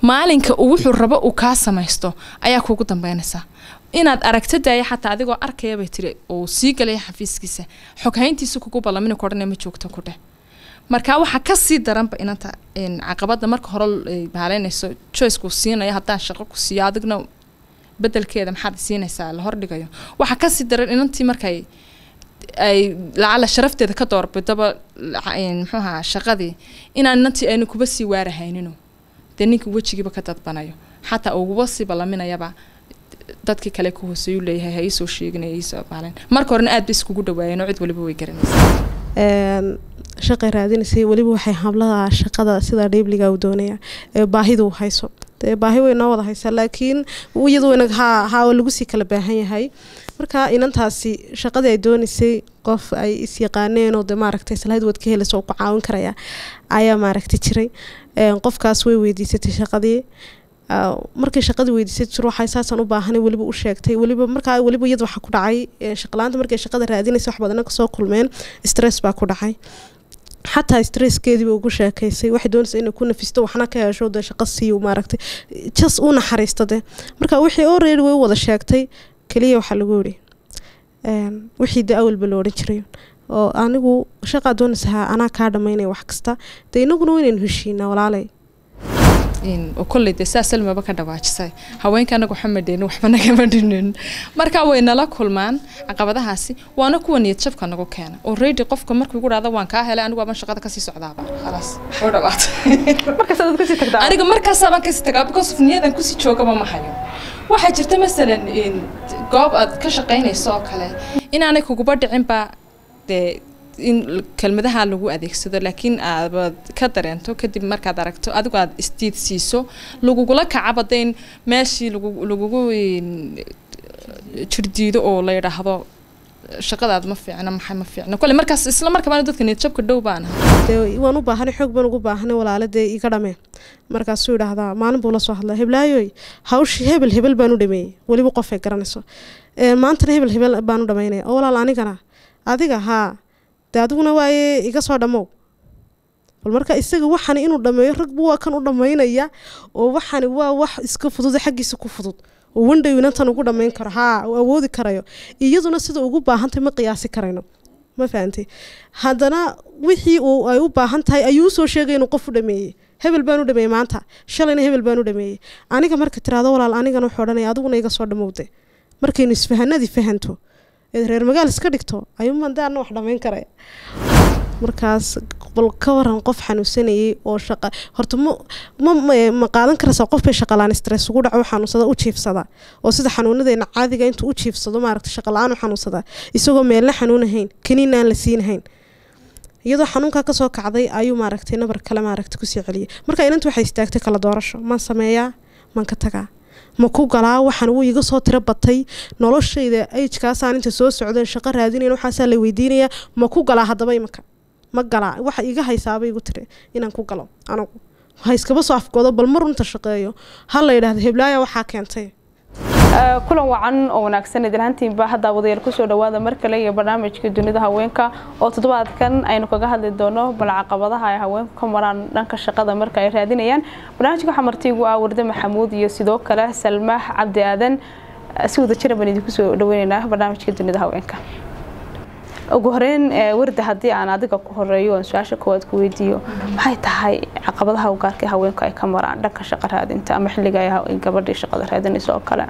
maalinka uu wuxuu rabo uu kaa samaysto ayaa kuugu dambeynaysaa inaad aragto daaya xataa adigoo arkaya bay tiri uu sii galaya xafiiskiisa xoghayntiisa kugu ballamina ku odhanaya ma joogto ku dheh marka waxaa kasii daranba inanta een, caqabada marka hore ay baaleynayso choicekuu siinayo haddaan shaqo ku siiyo adigna bedelkeeda maxaad siinaysaa la hordhigayo waxaa kasii daran inantii markay ay lacala sharafteeda ka doorbidaba laca- een, muxuu ahaa shaqadii inaan inantii aynu kuba sii waarahaynino dee ninka wejigiiba ka dadbanayo xataa uguba sii ballaminayaba dadkii kale ku hooseeyuu leeyahay ha iisoo sheeginaya iisoo baaleen marka horena aad ba iskugu dhawaayeen oo cid waliba way garanaysaa een, shaqay raadinaysay weliba waxay hablaha shaqada sida dhiibliga u doonaya ee baahidu hayso dee baahi way noo wada haysaa laakiin iyadu wayna haa haa waa lagu sii kala baahan yahay marka inantaasi shaqadii ay doonaysay qof ay isyaqaaneen oo de maaragtay salahayd waad ka helaysa oo ku caawin karaya ayaa maaragtay jiray Een, qofkaas way weydiisatay shaqadii Ah, markay shaqadii weydiisay jir waxay saasaan u baahanay weliba u sheegtay weliba markaa weliba iyada waxaa ku dhacay eh, shaqalaanta markay shaqada raadinaysa wax badana kasoo kulmeen stress baa ku dhacay xataa stresskeediiba ugu sheekaysay waxay doonaysa inay ku nafisto waxna ka hesho dee shaqo siiyo maaragtay jas u naxariista de marka wixii already way u wada sheegtay keliya waxaa lagu yidhi een, wixii de awalba la odhan jiray oo anigu shaqaa doonaysa haa anaa kaa dhamaynaya wax kasta dee inaguna waynaynu heshiinaa walaalay in oo kolley dee saa salmaba ka dhawaajisay haweenka anaga waxba madheenin waxba nagama dhinin marka way nala kulmaan caqabadahaasi waana kuwa niyad jabka nagu keena already qofka markuu igu dhahda waan kaa helay anigu aban shaqada kasii socdaaba khalaas oo dhawaatay markaas aad kasii tagtaa aniga markaasaabaan kasii tagaa because of niyadan kusii joogaba ma hayo waxaa jirta masalan in goob aad ka shaqaynayso oo kale inaanay kuguba dhicinba dee in l- kelmadaha lagu adeegsado laakiin aad ka dareento kadib markaad aragto adigu aad isdiid siiso lagugula kacaba de in meeshii lagu lagugu in, jirdiido oo la yidhaahdo shaqadaad ma fiicna maxay ma fiicna kole markaas isla markabaana dadka niyadjabka dhow baana dee waan u baahanay xoog baan ugu baahanay walaale dee iga dhamee markaasuu idhaahdaa maalin buu la soo hadlaa heblaayoy hawshii hebel hebel baan u dhameeyey weliba qofay garanayso Ee, maantana hebel hebel baan u dhamaynaya oo walaal anigana adiga haa dee adiguna waaye iga soo dhammow bal marka isaga waxani inuu dhameeyo ragbu waa kan u dhamaynaya oo waxani waa wax iska fudud xaggiisa ku fudud oo wandhow inantan ugu dhamayn karo haa uu awoodi karayo iyaduna sida ugu baahantay ma qiyaasi karayno ma fahantay haddana wixii uu ay u baahan tahay ayuu usoo sheegay inuu qof u dhameeyey hebel baan u dhameeyey maanta shalayna hebel baan u dhameeyey aniga marka tiraado walaal anigana wuxuu odhanaya adiguna iga soo dhamowde markaynu isfahanadii fahanto eed reer magaal iska dhigto ayuuman de anna wax dhamayn karaya markaas bal ka waran qof xanuunsanayay oo shaqa horta ma ma ma- ma qaadan karaysaa qof bay shaqalaan stress ugu dhaco xanuunsada u jiifsada oo sida xanuunadeena caadiga intuu u jiifsado maaragta shaqala-aan u xanuunsada isagoo meelna xanuunahayn kaniina aan la siinahayn iyadoo xanuunkaa kasoo kacday ayuu maaragtay nabar kale maaragta kusii celiyay marka inanta waxay istaagtay kala doorasho maan sameeyaa maan ka tagaa ma ku galaa waxaan wuu iga soo tiro batay noloshayda ajkaasaan inta soo socdeen shaqo raadinayn waxaasaa la weydiinayaa ma ku galaa haddaba imika ma galaa waxa iga haysaaba igu tiri inaan ku galo anigu ha iskaba soo afgoodo bal mar runta shaqeeyo ha la yidhaahdo heblaaya waxaa keentay Ee, kulan wacan oo wanaagsan idilhaantiinba hadda wadayaal kusoo dhawaada mar kale iyo barnaamijka dunida haweenka oo toddobaadkan aynu kaga hadli doono bal caqabadaha ay haweenku ka maraan dhanka shaqada marka ay raadinayaan barnaamijka waxaa martiigu ah warde maxamuud iyo sidoo kale salmaax cabdi aadan Ee, si wada jira baan idinku soo dhaweynaynaa barnaamijka dunida haweenka ugu horeyn ee, warde haddii aan adiga ku horeeyo aan su-aasha koowaad ku weydiiyo maxay tahay caqabadaha ugaarka ee haweenku ay ka maraan dhanka shaqo raadinta ama xilliga ay ha- gabadhii shaqada raadinayso oo kale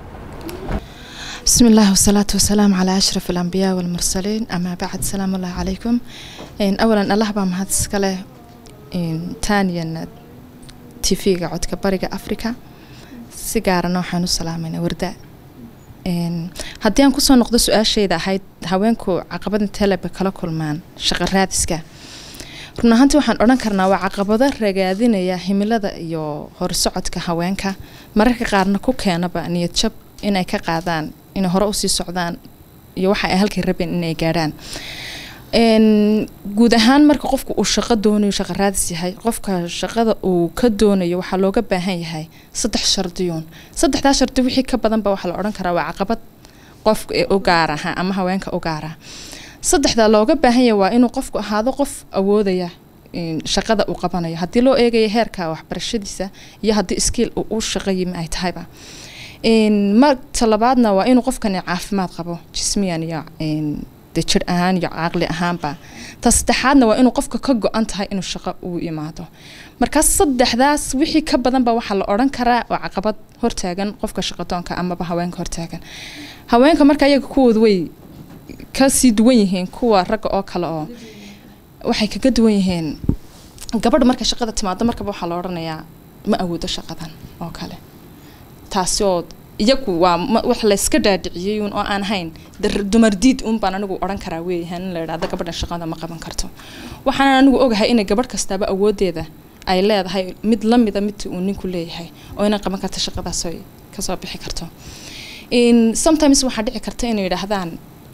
بسم الله والصلاة والسلام على أشرف الأنبياء والمرسلين أما بعد سلام الله عليكم إن أولا الله بام هذا سكالة إن ثانيا تيفيغا عدك بريغا أفريكا سيجارة نوحان السلامين ورداء إن هديان كسو نقضي سؤال شيء ده هاي هاوينكو عقبادن تلبة كلا كلمان شغل رادسكا run ahaantii waxaan odhan karnaa waa caqabado ragaadinaya himilada iyo horsocodka haweenka mararka qaarna ku keenaba niyad jab inay ka qaadaan inay hore usii socdaan iyo waxa ay halkay rabeen inay gaadhaan Een, guud ahaan marka qofka uu shaqo doonayo shaqo raadis yahay qofka shaqada uu ka doonayo waxaa looga baahan yahay saddex shardiyuun saddexdaa shardi wixii ka badanba waxaa la odhan karaa waa caqabad qofka ee u gaara ha ama haweenka u gaara saddexdaa looga baahan yahay waa inuu qofku ahaado qof awoodaya een, shaqada uu qabanayo haddii loo eegayo heerka waxbarashadiisa iyo haddii skill uu u shaqeeyay ma ay tahayba Een, marta labaadna waa inuu qofkani caafimaad qabo jismiyan iyo een, dee jir ahaan iyo caqli ahaanba ta saddexaadna waa inuu qofka ka go-an tahay inuu shaqo uu imaado markaas saddexdaas wixii ka badanba waxaa la odhan karaa oo caqabad hortaagan qofka shaqadoonka amaba haweenka hortaagan haweenka marka iyaga kuwooda way kasii duwan yihiin kuwa ragga oo kale oo waxay kaga duwan yihiin gabadha marka shaqada timaado markaba waxaa la odhanayaa ma awoodo shaqadan oo kale taasi oo iyagu waa ma- wax layska dhaadhiciyey uun oo aan hayn dar- dumar diid uun baan anigu odhan karaa weeyahan in la idhahdo gabadhan shaqada ma qaban karto waxaan anigu ogahay inay gabadh kastaaba awoodeeda ay leedahay mid la mida midii uu ninku leeyahay oo inay qaban karto shaqadaas ay kasoo bixi karto In sometimes waxaa dhici karta inay yidhaahdaan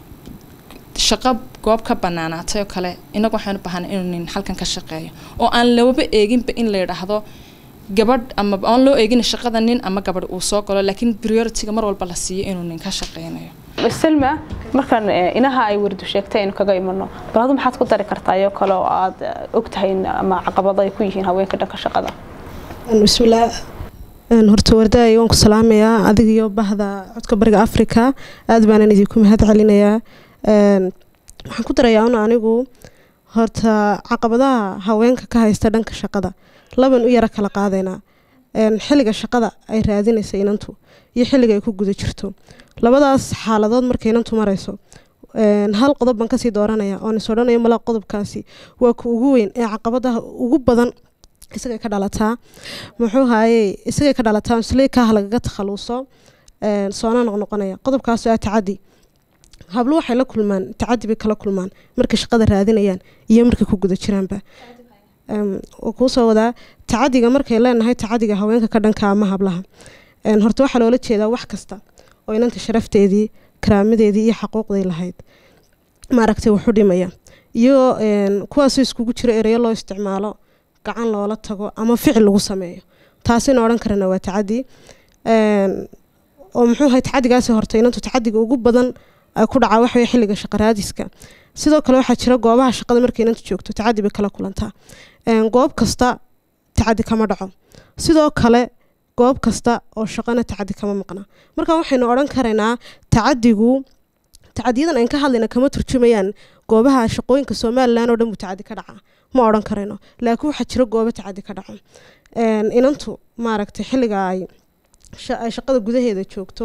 shaqo goob ka banaanaatay oo kale inagu waxaan u baahanay inuu nin halkan ka shaqeeyo oo aan lababa eeginba in la yidhaahdo gabadh ama aan loo eegin shaqada nin ama gabadh uu soo galo laakiin priority-ga mar walba la siiyo inuu nin ka shaqeynayo selma markaan eh, inaha ay wardu sheegtay aynu kaga imano bal adu maxaad ku dari kartaa iyo kale oo aad eh, ogtahay in- ama caqabado ay ku yihiin haweenka dhanka shaqada bismillaah Een, horta wardaay waan ku salaamayaa adiga iyo bahda codka bariga afrika aad baanan idinku mahad celinayaa Een, waxaan ku darayaa un anigu horta caqabadaha haweenka ka haysta dhanka shaqada laban u yara kala qaadaynaa Een, xilliga shaqada ay raadinaysa inantu iyo xilliga ay ku guda jirto labadaas xaaladood markay inantu marayso Een, hal qodob baan kasii dooranaya oon is odhanayo malaa qodobkaasi waa ku ugu weyn ee caqabadaha ugu badan isagay ka dhalataa muxuu haayey isagay ka dhalataa sleykaha lagaga takhaluuso een, soona noqnoqonaya qodobkaas waa tacadi hablo waxay la kulmaan tacadi bay kala kulmaan markay shaqada raadinayaan iyo markay ku guda jiraanba Een, wuu kuu soo wadaa tacadiga markay leenahay tacadiga haweenka ka dhanka ama hablaha Een, horta waxaa loola jeedaa wax kasta oo inanta sharafteedii karaamadeedii iyo xaquuqday lahayd maaragtay wuxu dhimaya iyo een, kuwaasoo iskugu jiro ereyo loo isticmaalo gacan loola tago ama ficil lagu sameeyo taasina odhan karana waa tacadi Een, oo muxuu ahay tacadigaasi horta inantu tacadiga ugu badan ay ku dhacaa waxaweye xilliga shaqaraadiska sidoo kale waxaa jira goobaha shaqada markay inantu joogto tacadi bay kala kulantaa Een, goob kasta tacadi kama dhaco sidoo kale goob kasta oo shaqana tacadi kama maqna marka waxaynu odhan karaynaa tacadigu tacadiyadan aan ka hadlayna kama turjumayaan goobaha shaqooyinka somalilan oo dhan buu tacadi ka dhaca ma odhan karayno laakiin waxaa jira goobo tacadi ka dhaco Een, inantu maaragtay xilliga ay sha- ay shaqada gudaheeda joogto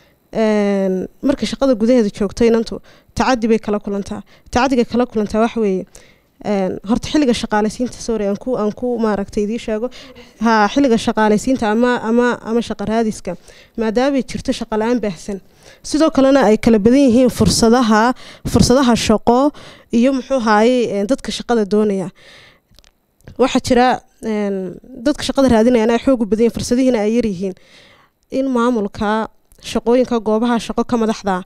een, markay shaqada gudaheeda joogto inantu tacadi bay kala kulantaa tacadiga kala kulantaa waxa weeye een, horta xilliga shaqaaleysiinta sorry aan ku aan ku maaragtay idii sheego ha xilliga shaqaaleysiinta ama ama ama shaqa raadiska maadaamay jirto shaqa la-aan baahsan sidoo kalena ay kala badan yihiin fursadaha fursadaha shaqo iyo muxuu haayey dadka shaqada doonaya waxaa jira een, dadka shaqada raadinayana ay xoog u badan yihiin fursadihiina ay yaryihiin in maamulka shaqooyinka goobaha shaqo ka madaxda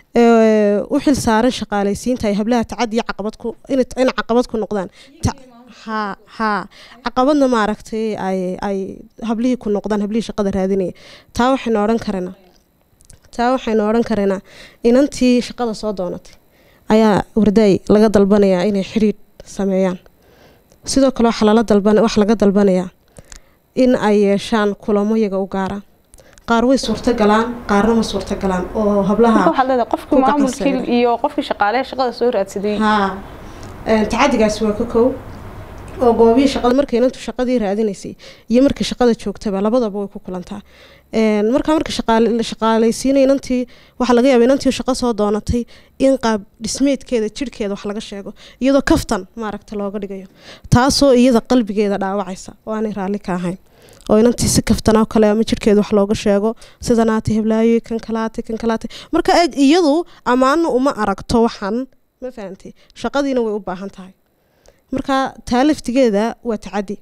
ee u xil saaran shaqaaleysiinta ay hablaha tacadi iyo caqabad ku in in caqabad ku noqdaan Ta- ha ha caqabadna maaragtay ay ay hablihii ku noqdaan hablihii shaqada raadinaya taa waxaynu odhan karanaa taa waxaynu odhan karaynaa inantii shaqada soo doonatay ayaa wardaay laga dalbanayaa inay xidhiidh sameeyaan sidoo kale waxaa lala dalban wax laga dalbanayaa in ay yeeshaan kulamo iyaga u gaara qaar way suurtagalaan qaarna ma suurtagalaan oo hablaha marka waxaad leedahay qofkii ku gacan maamulkii saaran. iyo qofkii shaqaaleha shaqada soo raadsaday haa Een, tacadigaasi waa ka kow oo goobihii shaqada markay inantu shaqadii raadinaysay iyo markay shaqada joogtaba labadaba way ku kulantaa Een, markaa marka shaqaale- shaqaaleysiinay inantii waxaa laga yaaba inantii shaqo soo doonatay in qaab dhismeedkeeda jirhkeeda wax laga sheego iyadoo kaftan maaragta looga dhigayo taasoo iyada qalbigeeda dhaawacaysa oo aanay raalli ka ahayn oo inantii si kaftan oo kale ama jirhkeeda wax looga sheego sidanaatay heblaayo kan kalaatay kan kalaatay marka eeg iyadu ammaano uma aragto waxan ma fahantay shaqadiina way u baahan tahay marka taa laftigeeda waa tacadi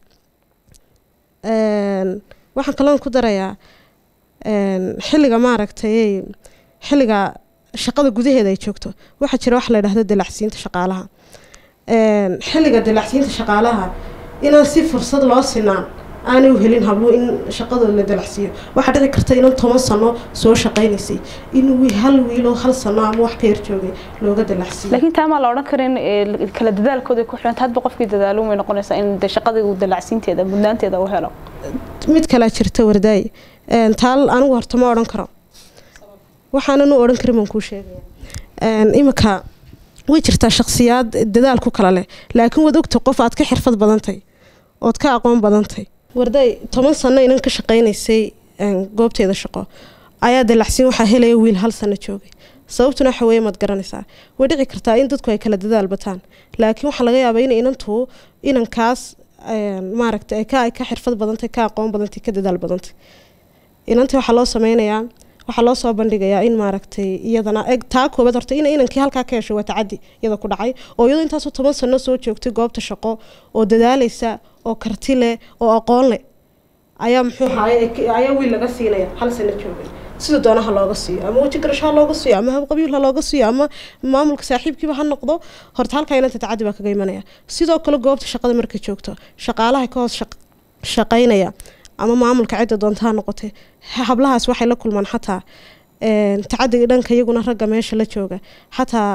Een, waxaan kaloon ku darayaa een, xilliga maaragtay xilliga shaqada gudaheeda ay joogto waxaa jira wax la yidhahdo dalacsiinta shaqaalaha Een, xilliga dalacsiinta shaqaalaha inaan si fursad loo sinaan aanay u helin habluhu in shaqadooda la dalacsiiyo waxaa dhici karta inan toban sano soo shaqaynaysay in wi- hal wiiloo hal sano ama wax ka yar joogay looga dalacsiiyo laakiin taa maa la odhan karin ee, kala dadaalkooda ku xidhanta hadba qofkii dadaalo way noqonaysaa in de shaqadii uu dalacsiinteeda mudnaanteeda uu helo mid kalaa jirta wardaay Een, taal anigu horta ma odhan karo waxaanan u odhan karin baan kuu sheegaya Een, imika way jirtaa shakhsiyaad dadaal ku kala leh laakiin waad ogta qof aad ka xirfad badantay ood ka aqoon badantay wardaay toban sano inan ka shaqaynaysay een, goobteeda shaqo ayaa dalacsiin waxaa helaya wiil hal sano joogay sababtuna waxa weeye maad garanaysaa way dhici kartaa in dadku ay kala dadaal bataan laakiin waxaa laga yaabaa in inantu inankaas een, maaragtay ay ka ay ka xirfad badantay ka aqoon badantay ka dadaal badantay inantii waxaa loo sameynayaa waxaa loo soo bandhigayaa in maaragtay iyadana eg taa koobaad horta in inankii halkaa ka hesho waa tacadi iyada ku dhacay oo iyadoo intaasoo toban sano soo joogtay goobta shaqo oo dadaalaysa oo karti leh oo aqoon leh ayaa muxuu ahaay ayaa wiil laga siinaya hal sano joogay sida doonaha looga siiyo ama weji garasho ha looga siiyo ama habqabiil ha looga siiyo ama maamulka saaxiibkiiba ha noqdo horta halkaa inanta tacadi baa kaga imanaya sidoo kale goobta shaqada markay joogto shaqaalaha ka hoos shaq- shaqaynaya ama maamulka cidda doonta ha noqotee ha- hablahaas waxay la kulmaan xataa een, tacadiga dhanka iyaguna ragga meesha la jooga xataa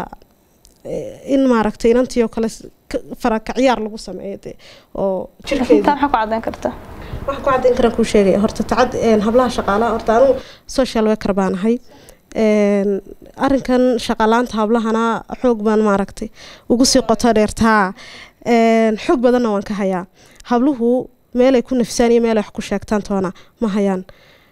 eh, in maaragtay inantii oo kale s- ka- farakacyaar lagu sameeyo dee oo laakiin jirkeeda taa maxaa ku caddayn kartaa waxaan ku caddayn karaan kuu sheegaya horta tacad een, hablaha shaqaalaha horta anigu social worker baan ahay Een, arrinkan shaqalaanta hablahana xoog baan maaragtay ugu sii qoto dheertaa Een, xoog badanna waan ka hayaa habluhu meelay ku nafsaan iyo meelay wax ku sheegtaan toona ma hayaan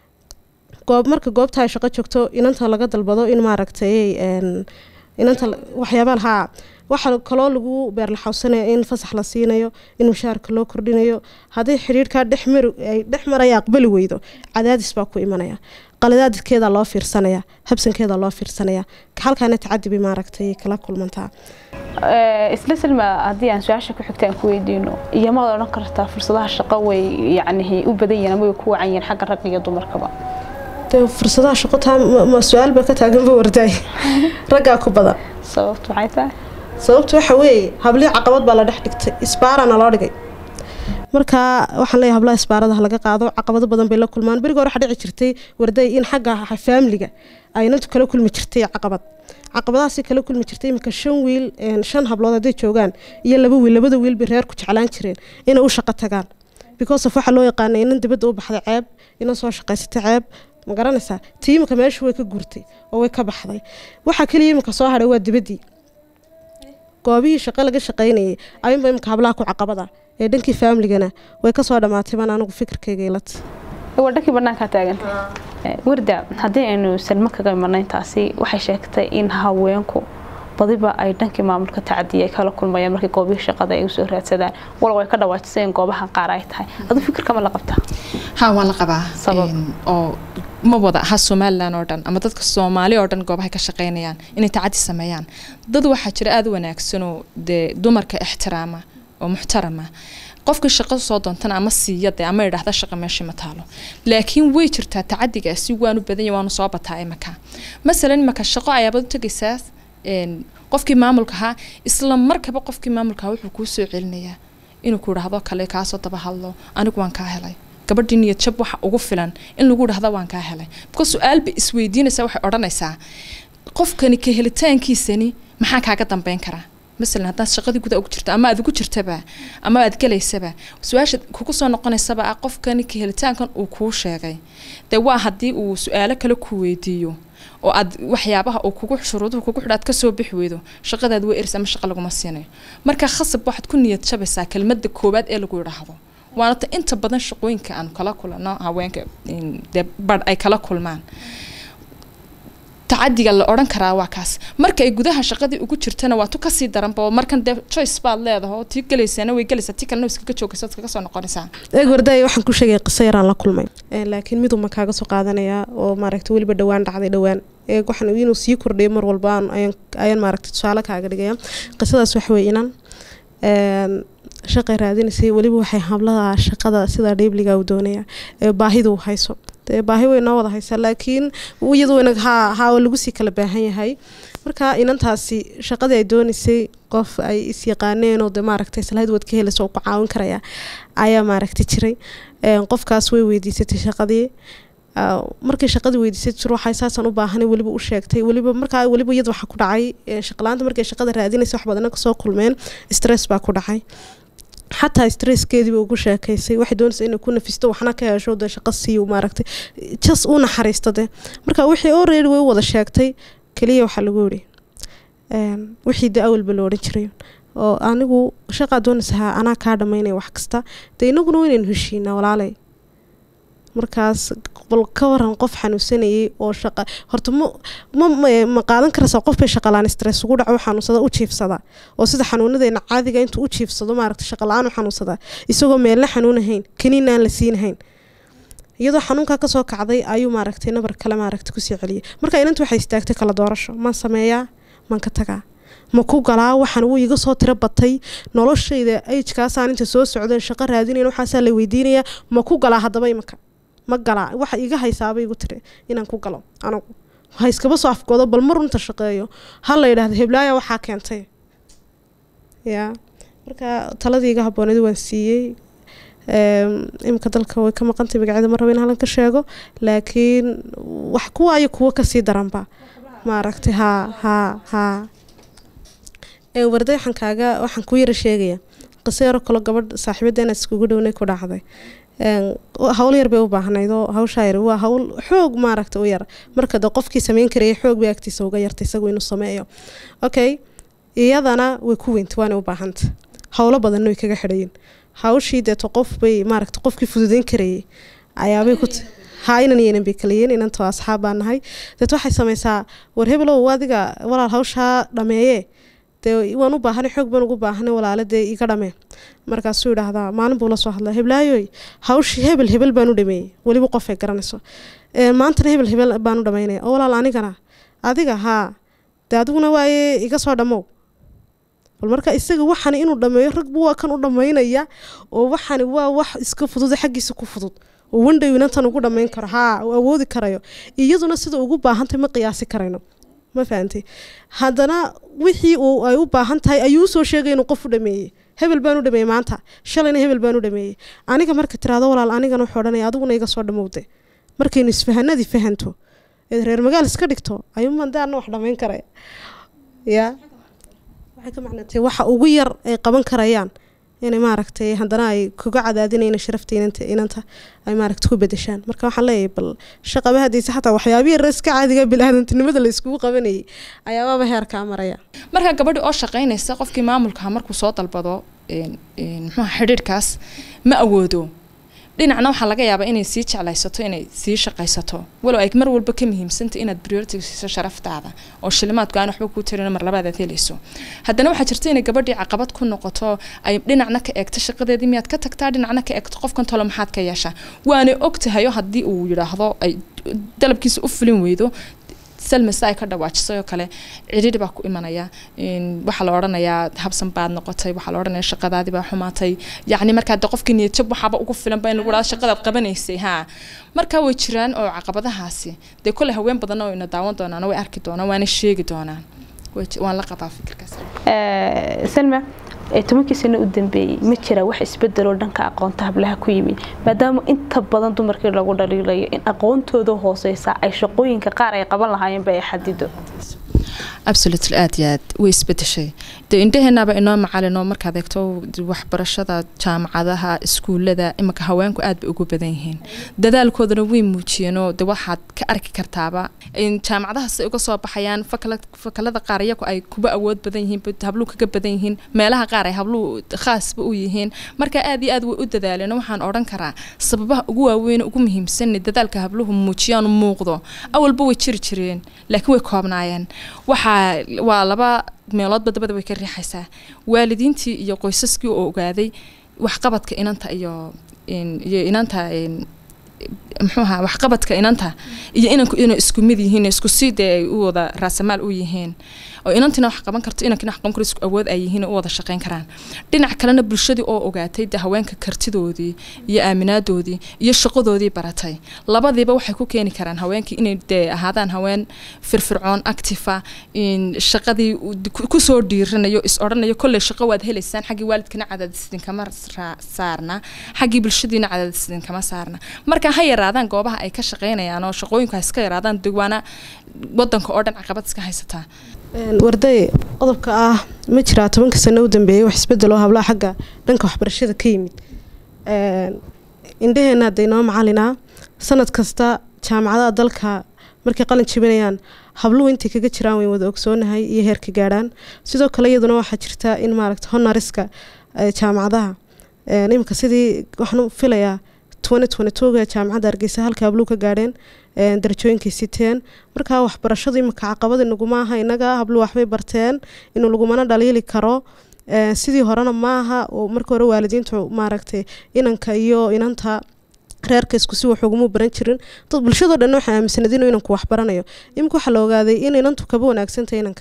goob marka goobta ay shaqo joogto inanta laga dalbado in maaragtay een, inanta la- waxyaabaha haa waxaa kaloo lagu beerlaxawsanaya in fasax la siinayo in mushaharka loo kordhinayo haddii xidhiirkaa dhex mari ay dhex maraya aqbali weydo cadaadis baa ku imanaya qaladaadkeeda loo fiirsanaya habsankeeda loo fiirsanaya halkaana tacadi bay maaragtay kala kulmantaa Ee, isla silma haddii aan su-aasha ku xigta aan ku weydiino iyo maad odhan kartaa fursadaha shaqo way yacni u badan yihiin ama way ku wacan yihiin xagga ragga iyo dumarkaba dee fursadaha shaqo taa ma- ma su-aal baa ka taaganba wardaay raggaa ku badan sababtu maxay tahay sababtu waxa weeye hablii caqabad baa la dhex dhigtay isbaarana loo dhigay marka waxaan leeyahay hablaha isbaaradaha laga qaado caqabado badan bay la kulmaan beriga hore waxaa dhici jirtay warday in xagga faamiliga ay inantu kala kulmi jirtay caqabad caqabadahaasi kala kulmi jirtay iminka shan wiil een, shan hablood hadday joogaan iyo laba wiil labada wiil bay reerku jeclaan jireen inay u shaqo tagaan because of waxaa loo yaqaanay inan dibadda u baxday ceeb inan soo shaqaysatay ceeb ma garanaysaa tii iminka meesha way ka gurtay oo way ka baxday waxaa keliya iminka soo hadhay waa dibaddii goobihii shaqo laga shaqaynayay ayunba imika hablaha ku caqabada ee dhankii faamiligana way kasoo dhammaatay baan anigu fikirkayga ilata waa dhankii banaankaa taagan warda haddii aynu salmo kaga imanay taasi waxay sheegtay in haweenku badiba ay dhankii maamulka tacadiya ay kala kulmayaan markii goobihii shaqada ay usoo raadsadaan walow ay ka dhawaajisay in goobaha qaar ay tahay adu fikirkama la qabtaa haa waan la qabaa Sabab? Een, oo ma wada aha somalilan oo dhan ama dadka soomaali oo dhan goobahay ka shaqaynayaan inay tacadi sameeyaan dad waxaa jira aada u wanaagsanoo dee dumarka ixtiraama oo muxtarama qofkii shaqo soo doontana ama siiya dee ama idhaahda shaqa meeshii ma taalo laakiin way jirtaa tacadigaasi waanu badan yahay waanu soo bataa imaka masalan imaka shaqo ayaabad u tegaysaa een, qofkii maamulka ahaa isla markaba qofkii maamulka ahaa wuxuu kuu soo celinayaa inuu ku idhaahdo kale kaasoo daba hadlo anigu waan kaa helay gabadhii niyad jab waxa ugu filan in lagu idhaahdo waan kaa helay because su-aalba isweydiinaysaa waxay odhanaysaa qofkani ka helitaankiisani maxaa kaaga dambeyn karaa masalan haddaad shaqadii guda ugu jirto ama aad ugu jirtaba ama aad gelaysaba su-aasha kugu soo noqonaysaba ah qofkani ka helitaankan uu kuu sheegay dee waa haddii uu su-aalo kale ku weydiiyo oo aad waxyaabaha uu kugu shuruuduhu kugu xidha aad kasoo bixi weydo shaqadaad way eris ama shaqa laguma siinayo marka khasab waxaad ku niyad jabaysaa kelmadda koowaad ee lagu idhaahdo waana ta inta badan shaqooyinka aan kala kulano haweenka in dee badh ay kala kulmaan tacadiga la odhan karaa waa kaas marka ay gudaha shaqadii ugu jirtana waa tu kasii daranba oo markan dee choice baad leedahay oo tii gelaysana way gelaysaa tii kalena way iskaga joogaysa waad iskaga soo noqonaysaa eeg wardaay waxaan ku sheegay qiso yaraan la kulmay Een, laakiin miduma kaaga soo qaadanayaa oo maaragtay weliba dhowaan dhacday dhowaan eeg waxaan inuu sii kordhiyo mar walba aan- ayaan ayaan maaragtay tusaale kaaga dhigaya qisadaas waxa weeye inan een, shaqay raadinaysay weliba waxay hablaha shaqada sida dhiibliga u doonaya ee baahidu u hayso dee baahi way noo wada haysaa laakiin iyadu inag haa haa waa lagu sii kala baahan yahay marka inantaasi shaqadii ay doonaysay qof ay is yaqaaneen oo de maaragtay islahayd waad ka helayso oo ku caawin karaya ayaa maaragtay jiray qofkaas way weydiisatay shaqadii markay shaqadii weydiisatay jir waxay saasaan u baahanay weliba u sheegtay weliba markaa weliba iyada waxaa ku dhacay shaqalaanta markay shaqada raadinaysa wax badana kasoo kulmeen stress baa ku dhacay xataa stresskeediiba ugu sheekaysay waxay doonaysa inay ku nafisto waxna ka hesho dee shaqo siiyo maaragtay jas u naxariista dee marka wixii already way u wada sheegtay keliya waxaa lagu yidhi wixii dee awalba la odhan jiray oo anigu shaqaa doonaysahaa anaa kaa dhamaynaya wax kasta dee inaguna waynaynu heshiinaa walaalay markaas bal ka waran qof xanuunsanayay oo shaqa horta ma ma ma qaadan karaysaa qof bay shaqalaan stress ugu dhaco xanuunsada u jiifsada oo sida xanuunadeena caadiga intuu u jiifsado maaragta shaqala-aan u xanuunsadaa isagoo meelna xanuunahayn kaniina aan la siinahayn iyadoo xanuunkaa kasoo kacday ayuu maaragtay nabar kale maaragta kusii celiyay marka inanta waxay istaagtay kala doorasho maan sameeyaa maan ka tagaa ma ku galaa waxaan wuu iga soo tiro batay noloshayda ajkaasaan inta soo socdeen shaqo raadinayn waxaasaa la weydiinayaa ma ku galaa haddaba imanka ma galaa waxa iga haysaaba igu tiri inaan ku galo anigu ha iskaba soo afgoodo bal mar runta shaqeeyo ha la yidhaahdo heblaaya waxaa keentay yaa marka taladii iga habooneed waan siiyey imika dalka way ka maqantay magacyada ma rabo in halan ka sheego laakiin wax kuwaayo kuwo kasii daranba maaragtay haa haa haa warday waxaan kaaga waxaan ku yara sheegaya qiso yaro kalo gabadh saaxiibadeena iskugu dhownay ku dhacday hawl yar bay u baahnayd oo hawshaa yar waa hawl xoog maaragta u yar marka de qofkii sameyn karaya xoog bay agtiisa uga yartay isagu inuu sameeyo okay iyadana way ku weyntay waana u baahanta howlo badanna way kaga xidhayin hawshii deeto qof bay maaragta qofkii fududeyn karayay ayaabay ku haa inan iyo inan bay kalayiin inantoo asxaab baa nahay deet waxay samaysaa war hebelow adiga walaal hawshaa dhameeye dee waan u baahanay xoog baan ugu baahanay walaale dee iga dhamee markaasuu yidhaahdaa maalin buu la soo hadlaa heblaayoy hawshii hebel hebel baan u dhameeyey weliba qof ay garanayso maantana hebel hebel baan u dhamaynaya oo walaal anigana adiga haa dee adiguna waaye iga soo dhammow bal marka isaga waxani inuu dhameeyo ragbu waa kan u dhamaynaya oo waxani waa wax iska fudud xaggiisa ku fudud oo wandhow inantan ugu dhamayn karo haa uu awoodi karayo iyaduna sida ugu baahantay ma qiyaasi karayno ma fahantay haddana wixii uu ay u baahan tahay ayuu usoo sheegay inuu qof u dhameeyey hebel baan u dhameeyey maanta shalayna hebel baan u dhameeyey aniga marka tiraado walaal anigana wuxuu odhanaya adiguna iga soo dhamowde markaynu isfahanadii fahanto eed reer magaal iska dhigto ayuumaan de anna wax dhamayn karaya yaa waxay ka macnatay waxa ugu yar ay qaban karayaan inay maaragtay haddana ay kuga cadaadinayna sharafta inanta inanta ay maaragta ku bedeshaan marka waxaan leeyahay bal shaqaba haddiise xataa waxyaabihii reeska caadiga bil-aadantinimada la iskugu qabanayay ayaabaaba heerkaa maraya marka gabadhi oo shaqaynaysa qofkii maamulka markuu soo dalbado muxuuha xidhiidhkaas ma awoodo dhinacna waxaa laga yaabaa inay sii jeclaysato inay sii shaqaysato walow ay mar walba ka muhiimsanta inaad priority siiso sharaftaada oo shilimaadku aan waxba kuu tirin mar labaad aad helayso haddana waxaa jirta inay gabadhii caqabad ku noqoto ay dhinacna ka eegto shaqadeedii miyaad ka tagtaa dhinacna ka eegto qofkan tolo maxaad ka yeeshaa waanay ogtahayo haddii uu yidhaahdo ay dalabkiisa u fulin weydo salmasa ay ka dhawaajisay oo kale cidhidhi baa ku imanaya waxaa la odhanayaa habsan baad noqotay waxaa la odhanaya shaqadaadii baa xumaatay yacni markaa de qofkii niyadjab waxaaba ugu filanba in lagu dhahdo shaqadaad qabanaysay haa marka way jiraan oo caqabadahaasi dee kolley haween badanna oo ina daawan doonaan way arki doonaan waana sheegi doonaan waan la qabaa fikirkaas salma tobankii sano u dambeeyey ma jira wax isbedeloo dhanka aqoonta hablaha ku yimid maadaama inta badan dumarkii lagu dhaliilayo in aqoontooda hooseysa ay shaqooyinka qaar ay qaban lahaayeenba ay xadido absolutely aad iyo aad way isbedeshay dee indhaheenaba inoo macalinoo markaad eegto waxbarashada jaamacadaha iskuulada imanka haweenku aad bay ugu badan yihiin dadaalkoodana way muujiyeenoo de waxaad ka arki kartaaba jaamacadahaas ay uga soo baxayaan fakalada qaar iyagu ay kuba awood badan yihiin habluu kaga badan yihiin meelaha qaar ay habluu khaasba u yihiin marka aad iyo aad way u dadaaleen waxaan odhan karaa sababaha ugu waaweyn ugu muhiimsan dadaalka habluhu muujiyaan muuqdo awalba way jiri jireen laakiin way koobnaayeen waxaa waa laba meeloodba dabada way ka riixaysaa waalidiintii iyo qoysaskii oo ogaaday waxqabadka inanta iyo iyo inanta muxuuha waxqabadka inanta iyo inanku inay isku mid yihiin isku sii dee ay u wada raasamaal u yihiin oo inantina wax qaban karto inankina wax qaban karo isku awood ay yihiin oo u wada shaqayn karaan dhinac kalena bulshadii oo ogaatay de haweenka kartidoodii iyo aaminaadoodii iyo shaqadoodii baratay labadiiba waxay ku keeni karaan haweenkii inay dee ahaadaan haween firfircoon actifa in shaqadii kusoo dhiiranayo is odhanayo kolley shaqo waad helaysaan xaggii waalidkana cadaadis idinkama saarna xaggii bulshadiina cadaadis idinkama saarna marka ha yaraadaan goobaha ay ka shaqaynayaan oo shaqooyinku ha iska yaraadaan digwaana wadanka oo dhan caqabad iska haysataa warday qodobka ah ma jiraa tobanka sano u dambeeyay wax isbedel oo hablaha xagga dhanka waxbarashada ka yimid indhaheenna hadda inoo macalinaa sanad kasta jaamacadaha dalka markay qalin jibinayaan habluhu intay kaga jiraan wayn wada ogsoonahay iyo heerka gaadhaan sidoo kale iyaduna waxaa jirta in maaragta honoriska jaamacadaha iminka sidii waxaan filayaa ga jaamacadda hargeysa halka habluhu ka gaadheen darajooyinkay siteen markaa waxbarashadu iminka caqabada naguma aha inaga habluhu waxbay barteen inuu lagumana dhaliili karo sidii horena maaha oo marka hore waalidiintu maaragtay inanka iyo inanta reerka isku si wax uguma baran jirin dad bulshadoo dhan waxay aaminsaneed inuu inanku wax baranayo iminka waxaa la ogaaday in inantu kaba wanaagsantay inanka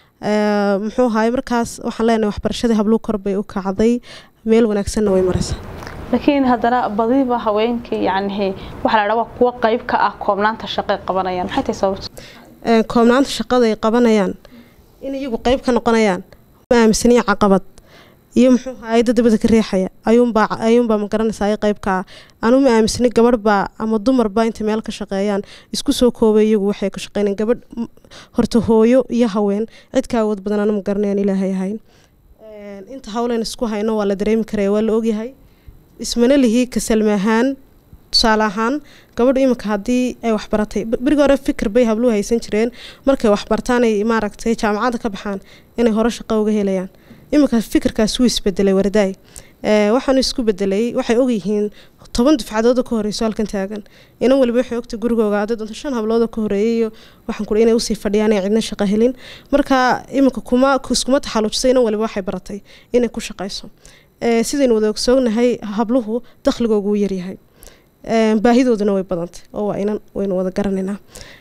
muxuu ahaay markaas waxaan leenahay waxbarashadii habluhu kor bay u kacday meel wanaagsanna way maraysaa laakiin haddana badiba haweenkii yacni waxaa la dhaha waa kuwa qayb ka ah koobnaanta shaqay qabanayaan maxay tahay sababta koobnaanta shaqada ay qabanayaan in iyagu qayb ka noqonayaan ma aaminsaniya caqabad iyo muxuu ahaay dad dabada ka riixaya ayuunbaa ayuunbaa ma garanaysaa ay qayb ka ah anu ma aaminsani gabadh baa ama dumar baa intay meel ka shaqeeyaan isku soo koobay iyagu waxay ka shaqeynayaan gabadh horta hooyo iyo haween cid ka awood badan anu ma garanayaan ilaahay ahayn inta hawleen isku hayno waa la dareemi karaya waa la ogyahay ismana lihii kasalma ahaan tusaale ahaan gabadhu iminka haddii ay waxbaratay berigi hore fikir bay habluhu haysan jireen markay waxbartaan ay maaragtay jaamacadda ka baxaan inay hore shaqo uga helayaan iminka fikirkaas wuu isbedelay wardaay waxaanu isku bedelay waxay ogyihiin toban dufcadooda ka horeyso halkan taagan inan waliba waxay ogta gurigooga aday doonto shan hablooda ka horeeyay iyo waxaan kuri inay usii fadhiyaan ay cidna shaqo helin marka iminka kuma iskuma taxaluujisay inan waliba waxay baratay inay ku shaqayso sidaynu wada ogsoognahay habluhu dakhligoogu wuu yaryahay baahidooduna way badantay oo waa inan waynu wada garanaynaa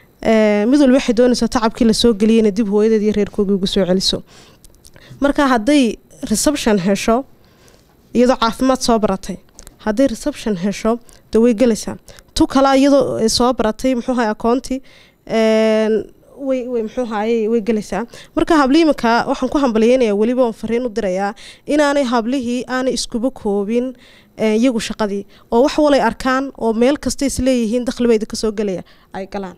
mid walba waxay doonaysaa tacabkii lasoo geliyeyna dib hooyadeed iyo reerkoogii ugu soo celiso marka hadday reception hesho iyadoo caafimaad soo baratay hadday reception hesho de way gelaysaa tu kala iyadoo soo baratay muxuu ahay akoonti way way muxuu ahaye way gelaysaa marka hablihii iminka waxaan ku hambaliyeynayaa weliba oon fariin u dirayaa inaanay hablihii aanay iskuba koobin iyagu shaqadii oo wax walay arkaan oo meel kasta isleeyihiin dakhliba idinka soo gelaya ay galaan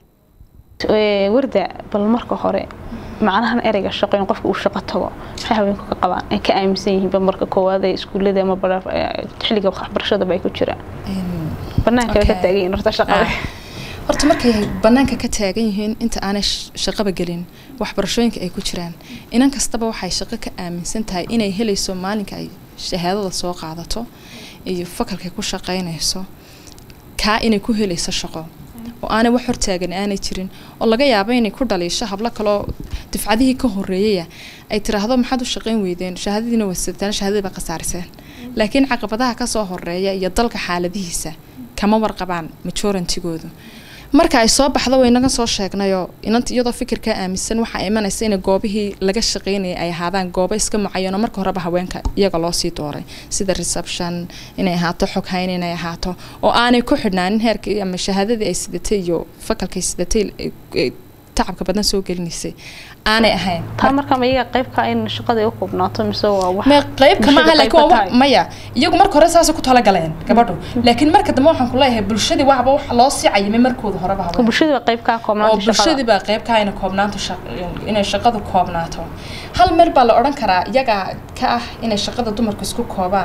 warda bal marka hore macnahan ereyga shaqo in qofka uu shaqo tago maxay haweenku ka qabaan ay ka aaminsan yihiin ba marka koowaad ee iskuullada ama xilliga waxbarashadaba ay ku jiraan banaanka ka taagan yihiin horta shaqada horta markay banaanka ka taagan yihiin inta aanay shaqaba gelin waxbarashooyinka ay ku jiraan inan kastaba waxay shaqo ka aaminsan tahay inay helayso maalinka ay shahaadada soo qaadato iyo fakalkay ku shaqaynayso kaa inay ku helayso shaqo oo aanay wax hortaagan aanay jirin oo laga yaabo inay ku dhaliisho hablo kaloo dufcadihii ka horeeyaya ay tiraahdo maxaad u shaqayn weydeen shahaadadiina wasataan shahaadadii baa khasaariseen laakiin caqabadaha kasoo horeeya iyo dalka xaaladihiisa kama warqabaan majorantigoodu marka ay soo baxdo waynaga soo sheegnayoo inanta iyadoo fikirkaa aaminsan waxaa imanaysa in goobihii laga shaqeynayay ay ahaadaan goobo iska mucayanoo marka horeba haweenka iyaga loosii dooray sida reception inay ahaato xog hayn inay ahaato oo aanay ku xidhnaanin heerkii ama shahaadadii ay sidatay iyo fakalkay sidatay tacabka badan soo gelinaysay aanay ahayn taa marka ma iyaga qaybka in shaqada u koobnaato mise waa wax ma qaybka ma aha laakiin waa maya iyagu marka hore saasay ku talagaleen gabadhu laakiin marka dambe waxaan ku leeyahay bulshadii waxba wax loo sii cayimay markooda horeba haween bulshadii baa qayb ka oo koobnaanta shaqada bulshadii baa qayb ka inay koobnaanto inay shaqadu koobnaato hal meel baa la odhan karaa iyaga ka ah inay shaqada dumarku isku koobaan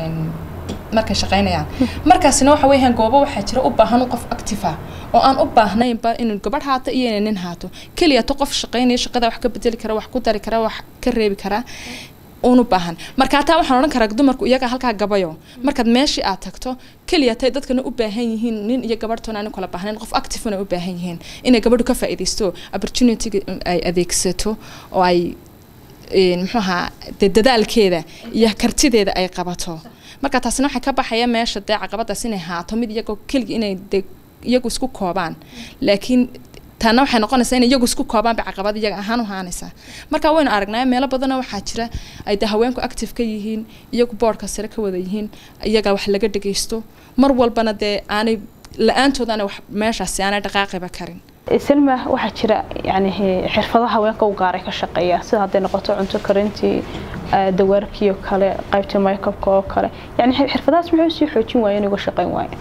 markay shaqaynayaan markaasina waxa weeyaan goobo waxaa jira u baahan qof active ah oo aan u baahnaynba inuu gabadh haato iyo inay nin haato keliya to qof shaqaynaya shaqada wax ka bedeli kara wax ku dari kara wax ka reebi kara uun u baahan marka hataa waxaan odhan karaa dumarku iyaga halkaa gabayo markaad meeshii aad tagto keliya tay dadkana u baahan yihiin nin iyo gabadhtoona aan kala baahnayn qof activena u baahan yihiin inay gabadhu ka faa'iidaysto opportunity ay adeegsato oo ay muxuu ahaa dee dadaalkeeda iyo kartideeda ay qabato marka taasina waxay ka baxaya meesha dee caqabadaas inay haato mid iyagoo keligi inay de iyagu isku koobaan laakiin taana waxay noqonaysaa in iyagu isku koobaan bay caqabad iyaga ahaan u haanaysaa marka waynu aragnaa meelo badanoo waxaa jira ay de haweenku active ka yihiin iyagu boodhka sare ka wada yihiin iyaga wax laga dhageysto mar walbana dee aanay la-aantood aanay wax meeshaasi aanay dhaqaaqiba karin selma waxaa jira yani xirfado haweenka u gaaray ka shaqeeya sida hadday noqoto cunto karintii dawaarkii oo kale qaybtii maykabka oo kale yani xirfadahaas muxuu sii xoojin waaya in uga shaqeyn waayo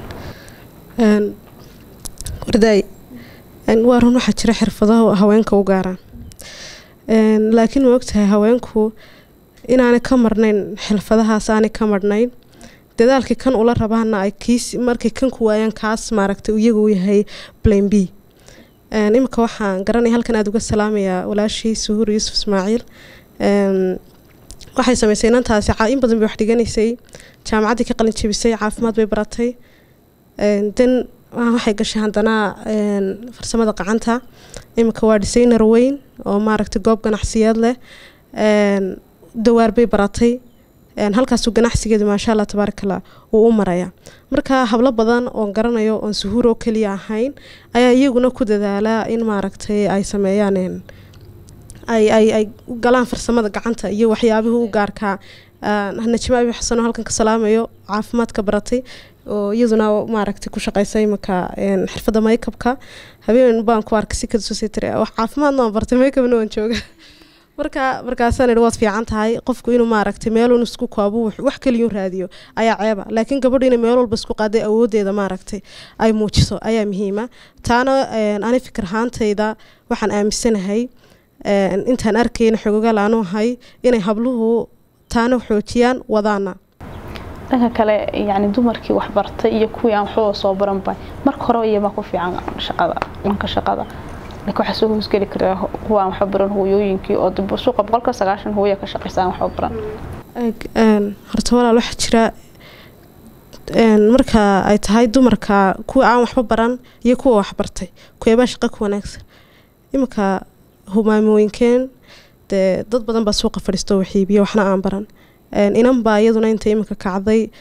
wardaay waa run waxaa jira xirfadaha haweenka u gaaraan laakiin ma ogtahay haweenku inaanay ka marnayn xirfadahaas aanay ka marnayn dadaalkii kan ula rabaana ay kiis markay kan ku waayaan kaas maaragtay iyagu u yahay plan b iminka waxaan garanaya halkan aada uga salaamayaa walaashii suhuur yuusuf ismaaciil waxay samaysay inantaasi in badan bay wax dhiganaysay jaamacaddii ka qalin jebisay caafimaad bay baratay den waxay gashay haddana farsamada gacanta iminka waa designer weyn oo maaragtay goob ganacsiyeed leh dawaar bay baratay halkaasuu ganacsigeedu maasha allah tabaarakallah wuu u maraya marka hablo badan oon garanayo oon suhuur oo keliya ahayn ayaa iyaguna ku dadaalaa in maaragtay ay sameeyaan ay ay ay galaan farsamada gacanta iyo waxyaabihii u gaarkaa najma abi xasanoo halkan ka salaamayo caafimaadka baratay oo iyaduna maaragtay ku shaqeysa imanka xirfadda maykabka habeen baan ku arkay si kadusositr wax caafimaadna waan bartay maykabna waan jooga marka markaasaan idhi waad fiican tahay qofku inuu maaragtay meelun isku koobo wax keliyun raadiyo ayaa ceeba laakiin gabadhu inay meel walba isku qaaday awoodeeda maaragtay ay muujiso ayaa muhiima taana ani fikir ahaantayda waxaan aaminsanahay intaan arkayna xogogaal aanu ahay inay habluhu taana xoojiyaan wadaana dhanka kale yani dumarkii waxbartay iyo kuwii aan waxbaba soo baranba marka hore iyamaa ku fiican shaqada dhanka shaqada laakiin waxaa soo hoosgeli karaa kuwa aan waxba baran hooyooyinkii oo dib suuqa boqolka sagaashan hooya ka shaqeysa aan waxba baran horta walaal waxaa jira marka ay tahay dumarka kuwa aan waxba baran iyo kuwa waxbartay kuweebaa shaqa ku wanaagsan iminka humaamooyinkeen dee dad badan baa suuqa fadhiisto waxiibiyo waxna aan baran inan baa iyaduna inta iminka kacday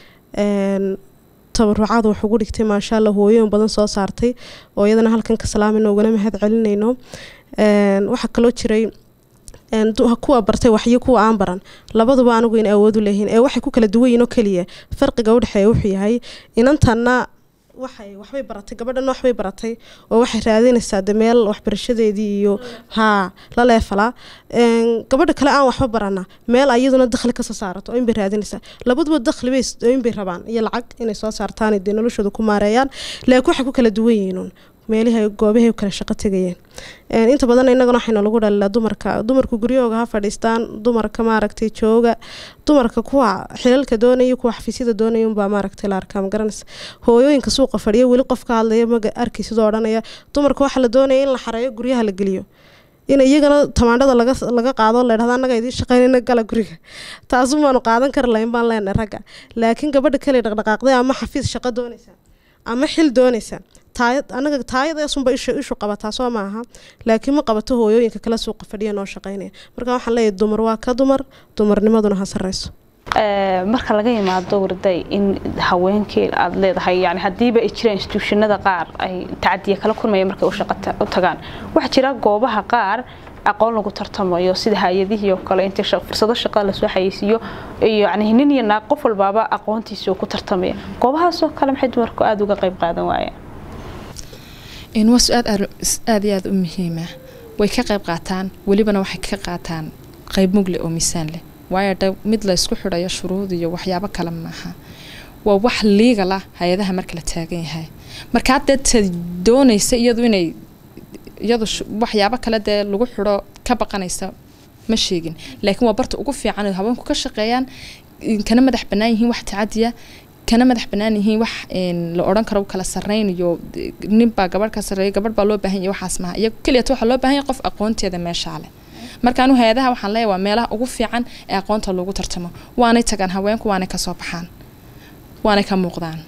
tabarucaad wax ugu dhigtay maasha allah hooyoyin badan soo saartay oo iyadana halkan ka salaamayno ugana mahad celinayno waxaa kaloo jiray kuwa bartay waxyo kuwa aan baran labaduba anigu in awoodu leeyihiin ee waxay ku kala duwan yihin oo keliya farqiga udhexeeya wuxuu yahay inantanna waxay waxbay baratay gabadhana waxbay baratay oo waxay raadinaysaa de meel waxbarashadeedii iyo haa la leefalaa gabadha kale aan waxba barana meel ayaduna dakhli kasoo saarato oo inbay raadinaysaa labaduba dakhli bay inbay rabaan iyo lacag inay soo saartaan dee noloshooda ku maareeyaan laakiin waxay ku kala duwan yihiin meelihii goobahay kala shaqo tegayeen inta badan innagana waxayna lagu dhalilaa dumarka dumarku guryahooga ha fadhiistaan dumarka maaragtay jooga dumarka kuwa xilalka doonaya kuwa xafiisyada doonaya unbaa maaragtay la arkaa magaranaysa hooyooyinka suuqa fadhiya weli qof ka hadlaya maga arkay sidoo odhanaya dumarka waxaa la doonaya in la xareeyo guryaha la geliyo in iyagana tamaandhada laga laga qaado la dhahda annaga idiin shaqeynayna gala guriga taasun baanu qaadan kari lahayn baan leenahay ragga laakiin gabadha kale dhaqdhaqaaqday ama xafiis shaqo doonaysa ama xil doonaysa anaga taayadaasunba ishu ishu qabataa soo maaha laakiin ma qabato hooyooyinka kala suuqa fadhiya noo shaqeynaya marka waxaan leeyahay dumar waa ka dumar dumarnimaduna ha sareyso marka laga yimaado warday in haweenkii aada leedahay yani haddiiba ay jiraan instituushanada qaar ay tacadiya kala kulmaya markay u shaqo u tagaan waxaa jira goobaha qaar aqoon lagu tartamayo sida hay-adihii oo kale inta fursado shaqada lasoo xayeysiiyo iyo yani nin iyo naag qof walbaaba aqoontiisa ku tartamaya goobahaasoo kale maxay dumarku aada uga qayb qaadan waayeen waa su-aad aada iyo aada u muhiima way ka qayb qaataan welibana waxay ka qaataan qayb mugle oo miisaan leh waayo dha mid la ysku xidhayo shuruud iyo waxyaabo kale maaha waa wax liigal ah hay-adaha marka la taagan yahay markaa dee ta doonaysa iyadu inay iyadu waxyaabo kale dee lagu xidho ka baqanaysa ma sheegin laakiin waa barta ugu fiican oo haweenku ka shaqeeyaan kana madax bannaan yihiin wax tacadiya kana madax bannaan yihiin wax la odhan karo kala sarreyn iyo ninbaa gabadh ka sarreeya gabadh baa loo baahan yahay waxaas maaha iyago keliyata waxaa loo baahan yahay qof aqoonteeda meeshaa leh marka anu hay-adaha waxaan leeyahay waa meelaha ugu fiican ee aqoonta lagu tartamo waanay tagaan haweenku waanay kasoo baxaan waanay ka muuqdaan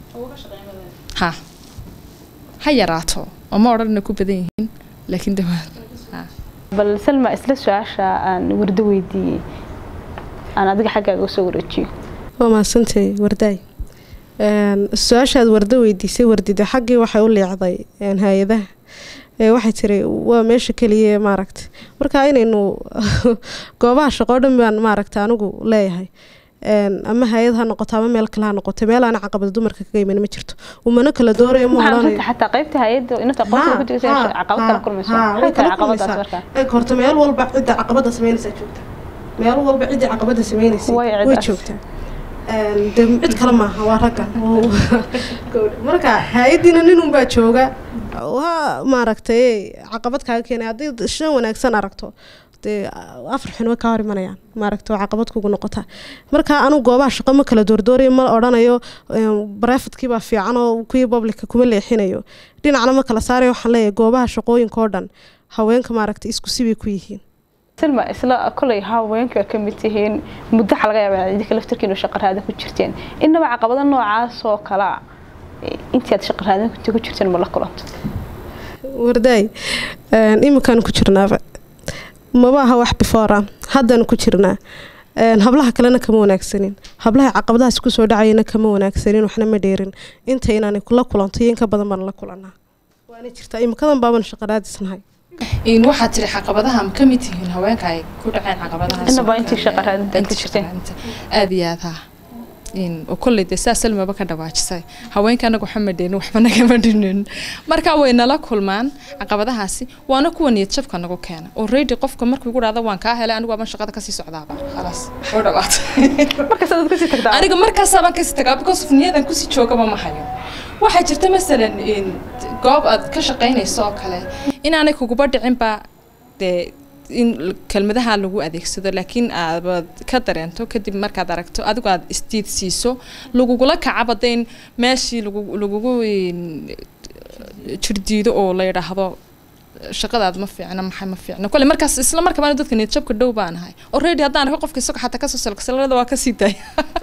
ha ha yaraato oo ma odhan inay ku badan yihiin laakiin dawaad bal salma isla su-aasha aan wardo weydiiyey aan adiga xaggaaga usoo wareejiyo waa mahadsantay wardaay su-aashaad wardo weydiisay wardida xaggii waxay u leecday hay-adaha ee waxay tiri waa meesha keliya maaragta marka inaynu goobaha shaqo dhan baan maaragta anigu leeyahay Een, ama hay-ad ha noqoto ama meel kale ha noqoto meel aan caqabada dumarka kaga iman ma jirto umana kala doorayo ma waxaan odhanayo runta xataa qaybta hay-adda inta aqoonsiga ku jirta inay caqabad kala kulmayso maxay tahay caqabadaas marka eeg horta meel walba cidda caqabada sameynaysa joogta meel walba cidda caqabada sameynaysa Way way cidaas. joogtaa Een, dee cid kale maaha waa ragga Gabadha. marka hay-adiina nin unbaa jooga waa maaragtay caqabad kaaga keenay haddii shan wanaagsan aragto dee afar xun way kaa hor imanayaan maaragta waa caqabad kugu noqota marka anu goobaha shaqo ma kala doordoorayo ma odhanayo barefadkii baa fiican oo kuwii publica kuma leexinayo dhinacna ma kala saarayo waxaan leeyahay goobaha shaqooyinka oo dhan haweenka maaragta isku sibay ku yihiin silma isla kolay haweenka ka mid tihiin muddo waxa laga yaabaa idinka laftarkiinu shaqo raada ku jirteen innaba caqabado noocaas oo kale ah intii aad shaqo raadin ku jirteen ma la kulanto wardaay iminkaan ku jirnaaba maba aha wax before ah haddaan ku jirnaa Een, hablaha kalena kama wanaagsanin hablaha caqabadahaas kusoo dhacayana kama wanaagsanin waxna ma dheerin inta inaanay la kulanto iyo inka badan baan la kulanaa waana jirtaa imikadan baaban shaqo raadisnahay in waxaad tiri caqabadaha ma ka mid tihiin haweenka ay ku dhaceen caqabadahaas Innaba oo intii kale, shaqo raadinta ay ku intii shaqo jirteen. raadinta. aad iyo aad ha in oo kolley dee saa salmaba ka dhawaajisay haweenka anagu waxba ma dheerin waxba nagama dhinin marka way nala kulmaan caqabadahaasi waana kuwa niyad jabka nagu keena already qofka markuu igu dhahdo waan kaa helay anigu waaban shaqada kasii socdaaba khalaas oo dhawaatay markaas aad kasii tagtaa aniga markaasaabaan kasii tagaa because of niyadan kusii joogaba ma hayo waxaa jirta masalan in goob aad ka shaqaynayso oo kale inaanay kuguba dhicinba dee in l- kelmadaha lagu adeegsado laakiin aad ka dareento kadib markaad aragto adigu aad isdiid siiso lagugula kacaba de in meeshii lagu lagugu in- jirdiido oo la yidhaahdo shaqadaad ma fiicna maxay ma fiicna kole markaas isla markabaana dadka niyad jabka dhow baan ahay already haddaan arko qofka isago xataa kasoo salsalada waa kasii daaya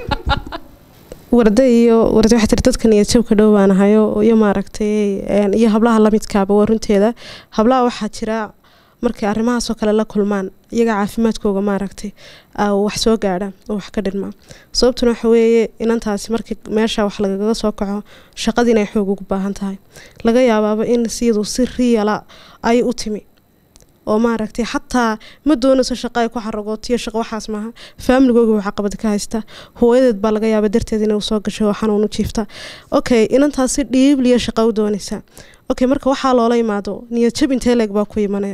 warda iyo warda waxaa tiri dadka niyad jabka dhow baan ahayo iyo maaragtay een, iyo hablaha lamidkaaba waa runteeda hablaha waxaa jira markay arrimahaasoo kale la kulmaan iyaga caafimaadkooga maaragtay aa wax soo gaadha oo wax ka dhidhma sababtuna waxa weeye inantaasi markii meesha wax lagaga soo kaco shaqadii inay xoog ugu baahan tahay laga yaabaaba in siyadu si riyala ay u timi oo maaragtay xataa ma doonayso shaqo ay ku xaragootiyo shaqo waxaas maaha faamiligooga waa caqabad ka haysta hooyadeed baa laga yaaba darteed inay usoo gashay oo xanuun u jiifta okay inantaasi dhiibliya shaqo u doonaysaa okay marka waxaa loola imaado niyad jab intee leeg baa ku imanaya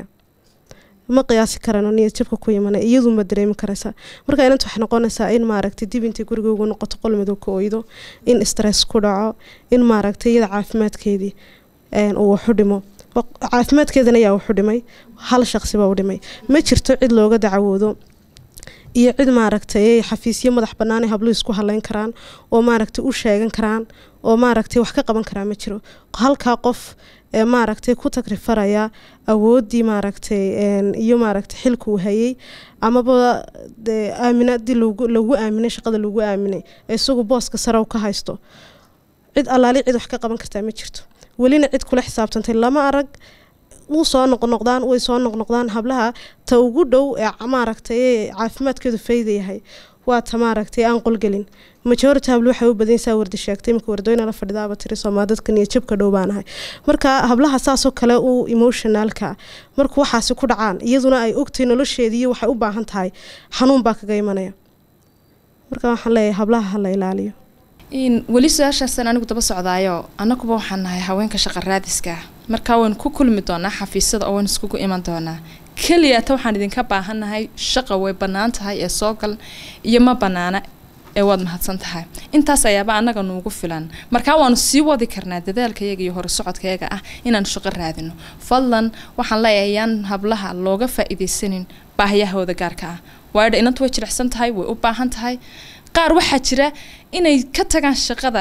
ma qiyaasi karano niyad jabka ku imanaya iyadu ma dareemi karaysaa marka inanta waxay noqonaysaa in maaragtay dib intay guriga ugu noqoto qol madow ka oydo in stress ku dhaco in maaragtay iyada caafimaadkeedii een, uu waxu dhimo Wa- caafimaadkeedana yaa waxu dhimay hal shaqsi baa u dhimay ma jirto cid looga dacwoodo iyo cid maaragtay xafiisyo madax bannaan ay habluhu isku haleyn karaan oo maaragtay u sheegan karaan oo maaragtay wax ka qaban karaa ma jiro halkaa qof ee maaragtay ku tagrifaraya awooddii maaragtay een, iyo maaragtay xilka uu hayay amaba dee aaminaadii lagu lagu aaminay shaqada lagu aaminay ee isagu booska sare u ka haysto cid allaali cid wax ka qaban kartaa ma jirto welina cid kula xisaabtantay lama arag wuu soo noqnoqdaan way soo noqnoqdaan hablaha ta ugu dhow ee ca- maaragtay ee caafimaadkeedu fayda yahay waa ta maaragtay aan qolgelin majority hablo waxay u badanaysaa wardi sheegtay imika wardoyna la fadhidaaba tiri soomaa dadka niyad jabka dhow baan ahay marka hablaha saasoo kale u emotionalka markuu waxaasi ku dhacaan iyaduna ay ogtay nolosheediiyo waxay u baahan tahay xanuun baa kaga imanaya marka waxaan leeyahay hablaha ha la ilaaliyo in weli su-aashaasaan anigu daba socdaayo annaguba waxaan nahay haweenka shaqa raadiska ah markaa waynu ku kulmi doonaa xafiisyada oo waynu iskugu iman doonaa keliya ta waxaan idinka baahannahay shaqa way bannaan tahay ee soo gal iyo ma bannaana ee waad mahadsan tahay intaas ayaaba annaga nuugu filan markaa waanu sii wadi karnaa dadaalkayaga iyo horusocodkayaga ah inaanu shaqo raadino fadlan waxaan leeyahay yaan hablaha looga faa'iidaysanin baahiyahooda gaarka ah waayo inantu way jilicsan tahay way u baahan tahay qaar waxaa jira inay ka tagaan shaqada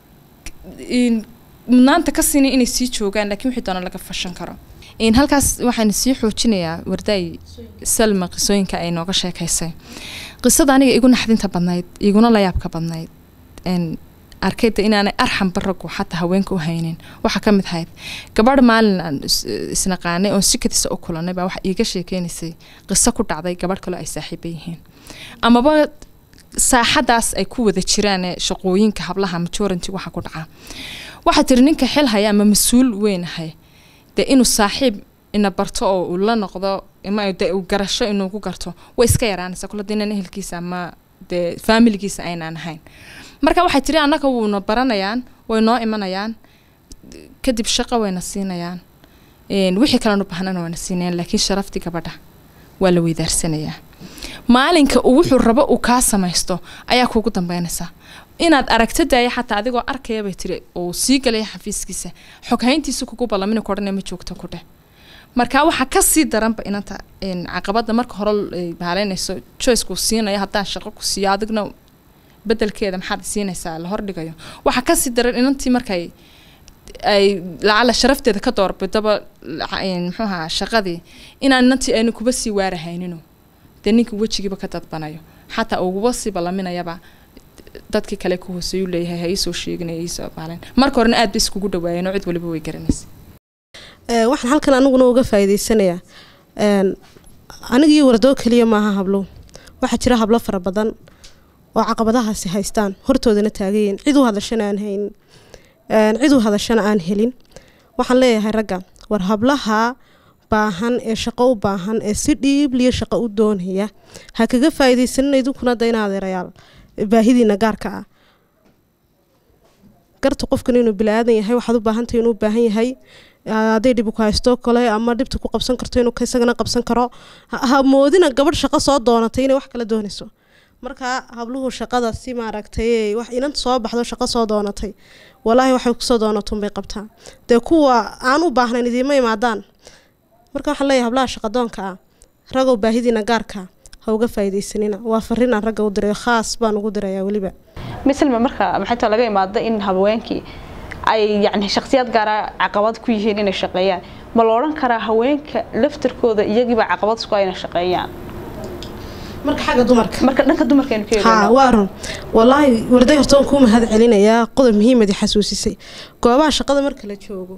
in- mudnaanta ka siinin inay sii joogaan laakiin wixii doona laga fashan karo in halkaas waxaan sii xoojinayaa wardaay salma qisooyinka ay nooga sheekaysay qisada aniga igu naxdinta badnayd iguna layaabka badnayd n arkayda inaanay arxan baragu xataa haweenka u haynin waxaa ka mid ahayd gabadh maalin aan is- isnaqaanay oon sikadiisa u kulanay baa waxa iiga sheekeynaysay qiso ku dhacday gabadh kaloo ay saaxiiba yihiin amaba saaxadaas ay ku wada jiraan ee shaqooyinka hablaha majority waxa ku dhaca waxaa tiri ninka xil haya ama mas-uul weyn ahay dee inuu saaxiib ina barto oo uu la noqdo ama dee uu garasho inuu ku garto way iska yaraanaysaa kula dinan ehelkiisa ama dee faamiligiisa aynaan ahayn marka waxay tiri annaga wuuna baranayaan way noo imanayaan kadib shaqo wayna siinayaan een, wixii kalenu bahnana wayna siinayaan laakiin sharaftii gabadha waa la weydaarsanayaa maalinka uu wuxuu rabo uu kaa samaysto ayaa kuugu dambeynaysaa inaad aragto daaya xataa adigoo arkaya bay tiri uu sii galaya xafiiskiisa xoghayntiisa kugu ballamina ku odhanaya ma joogto ku dheh marka waxaa kasii daranba inanta een, caqabada marka hore ay baaleynayso choicekuu siinayo haddaan shaqo ku siiyo adigna bedelkeeda maxaad siinaysaa la hordhigayo waxaa kasii daran inantii markay ay lacala sharafteeda ka doorbidaba laca- een, muxuu ahaa shaqadii inaan inantii aynu kuba sii waarahaynino dee ninka wejigiiba ka dadbanayo xataa uguba sii ballaminayaba dadkii kale ku hooseeyuu leeyahay ha iisoo sheeginaya iisoo baalen marka horena aad ba iskugu dhawaayeen oo cid waliba way garanaysa Ee, waxaan halkan aniguna uga faa'iidaysanayaa een, aniga iyo wardoo keliya maaha hablo waxaa jira hablo fara badan oo caqabadahaasi haystaan hortoodana taagayiin cid u hadashana aan haynin een, cid u hadashana aan helin waxaan leeyahay ragga war hablaha baahan ee shaqo u baahan ee si dhiibliya shaqo u doonaya ha kaga faa'iidaysanina idinkuna da in adeerayaal baahidiina gaarka ah garta qofkan inuu bilaadan yahay waxaad u baahantahay inuu u baahan yahay hadday dhib ku haysto kale ama dhibta ku qabsan karto inuu isagana qabsan karo ha ha moodina gabadh shaqo soo doonatay inay wax kala doonayso marka habluhu shaqada si maaragtay wax inanta soo baxdo shaqo soo doonatay walaahi waxay kusoo doonatun bay qabtaa dee kuwa aan u baahnayn idiima imaadaan marka waxaan leeyahay hablaha shaqadoonka ah ragow baahidiina gaarka ha uga faa'iidaysanina waa farriin aan ragga u dirayo khaas baan ugu dirayaa weliba mislma marka maxay too laga imaado in haweenkii ay yacni shakhsiyaad gaara caqabad ku yihiin inay shaqeeyaan ma la odhan karaa haweenka laftirkooda iyagiiba caqabad isku ah inay shaqeeyaan marka xagga dumarka marka dhanka dumarkaynu ka haa eegayno waa run wallaahi warday horta waan kuu mahad celinayaa qodob muhiimadi xasuusisay goobaha shaqada marka la joogo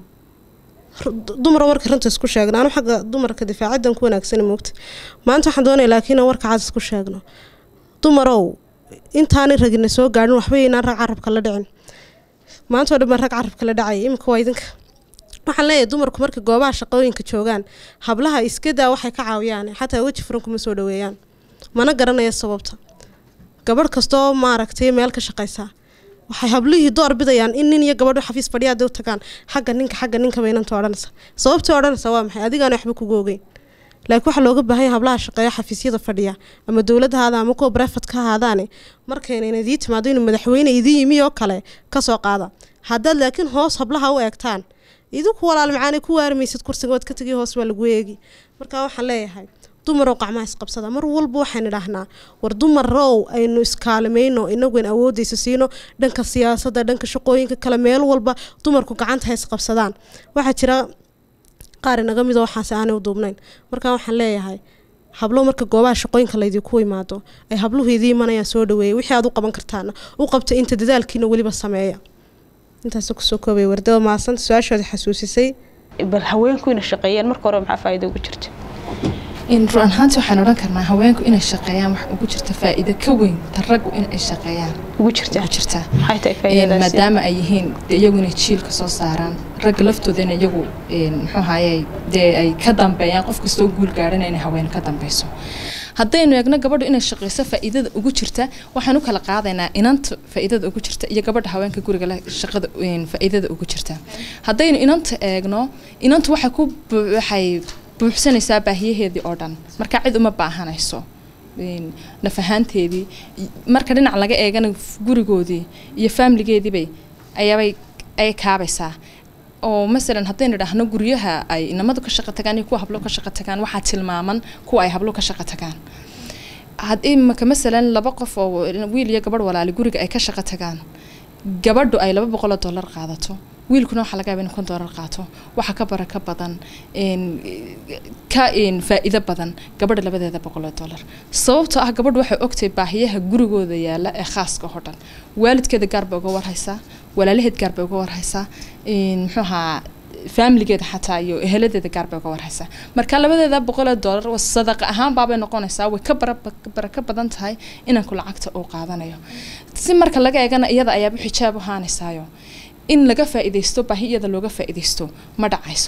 ru- dumar marka runta isku sheegno anu xagga dumarka difaacadan ku wanaagsana moogta maanta waxaan doonaya laakiin aan warka caas isku sheegno dumarow intaanay ragina soo gaadhin waxba inaan rag carabka la dhicin maanta oo dhan baan rag carabka la dhacaya imika waa idinka waxaan leeyahay dumarku marka goobaha shaqooyinka joogaan hablaha iskadaa waxay ka caawiyaan xataa weji furan kuma soo dhaweeyaan mana garanaya sababta gabadh kastoo maaragtay meel ka shaqaysaa waxay hablihii door bidayaan in nin iyo gabadho xafiis fadhiya hadday u tagaan xagga ninka xagga ninka baynanta odhanaysa sababtay odhanaysa waa maxay adigaana waxba kugu ogeyn laakiin waxaa looga baahan yahay hablaha shaqeeya xafiisyada fadhiya ama dowladda haada ama kuwa brefat ka ahaadaane markaynayna idii timaado inuu madaxweyne idii yimi oo kale kasoo qaada haddaad laakiin hoos hablaha u eegtaan idinku walaal macaanay ku waarmaysid kursiga waad ka tegi hoos baa lagu eegi marka waxaan leeyahay dumarow qacmaha isqabsada mar walba waxaan idhaahnaa war dumarow aynu iskaalimayno inagu in awoodaysa siino dhanka siyaasadda dhanka shaqooyinka kale meel walba dumarku gacanta ha isqabsadaan waxaa jira qaar inaga midoo waxaase aanay u duubnayn marka waxaan leeyahay hablo marka goobaha shaqooyinka laydinku imaado ay habluhu idii imanayaan soo dhaweeya wixii aad u qaban kartaana u qabta inta dadaalkiina weliba sameeya intaas kusoo koobaya wardada maasanta su-aashooda xasuusisay bal haweenku inay shaqeeyaan marka hore maxaa faa'iido ugu jirta in run ahaantii waxaan odhan karnaa haweenku inay shaqeeyaan wax ugu jirta faa'iido ka weyn ta raggu in ay shaqeeyaan ugu jirta ugu jirtaa maxay tahay Een, faa'iidadaasi maadaama ay yihiin dee iyagu inay jiilka soo saaraan ragga laftoodana iyagu een, muxuu ahaye dee ay ka dambeeyaan qof kastoo guul gaadhana inay haween ka dambeyso haddaynu eegno gabadhu inay shaqeyso faa'iidada ugu jirta waxaan u kala qaadaynaa inanta faa'iidada ugu jirta iyo gabadha haweenka guriga leh shaqada een, faa'iidada ugu jirta haddaynu inanta eegno inantu waxay ku bu- waxay buuxsanaysaa baahiyaheedii oo dhan marka cid uma baahanayso een, naf ahaanteedii i- marka dhinac laga eegana f- gurigoodii iyo faamiligeediibay ayaabay ay kaabaysaa oo masalan haddaynu idhaahno guryaha ay inamadu ka shaqo tagaan iyo kuwa hablo ka shaqo tagaan waxaa tilmaaman kuwa ay hablo ka shaqo tagaan had imaka masalan laba qof oo wiil iyo gabadh walaali guriga ay ka shaqo tagaan gabadhu ay laba boqol oo dollar qaadato wiilkuna waxaa laga yaaba in kun dollar qaato waxaa ka baraka badan een, ka een, faa'iido badan gabadha labadeeda boqol oo dollar sababtoo ah gabadhu waxay ogtahay baahiyaha gurigooda yaala ee khaaska oo dhan waalidkeeda gaar bay uga warhaysaa walaalaheed gaar bay uga warhaysaa een, muxuu ahaa faamiligeeda xataa iyo eheladeeda gaar bay uga warhaysaa marka labadeeda boqol oo dollar waa sadaqa ahaan baabay noqonaysaa way ka bara- baraka badan tahay inanku lacagta uu qaadanayo si marka laga eegana iyada ayaaba xijaab u haanaysaayo in laga faa'iidaysto baahi iyada looga faa'iidaysto ma dhacayso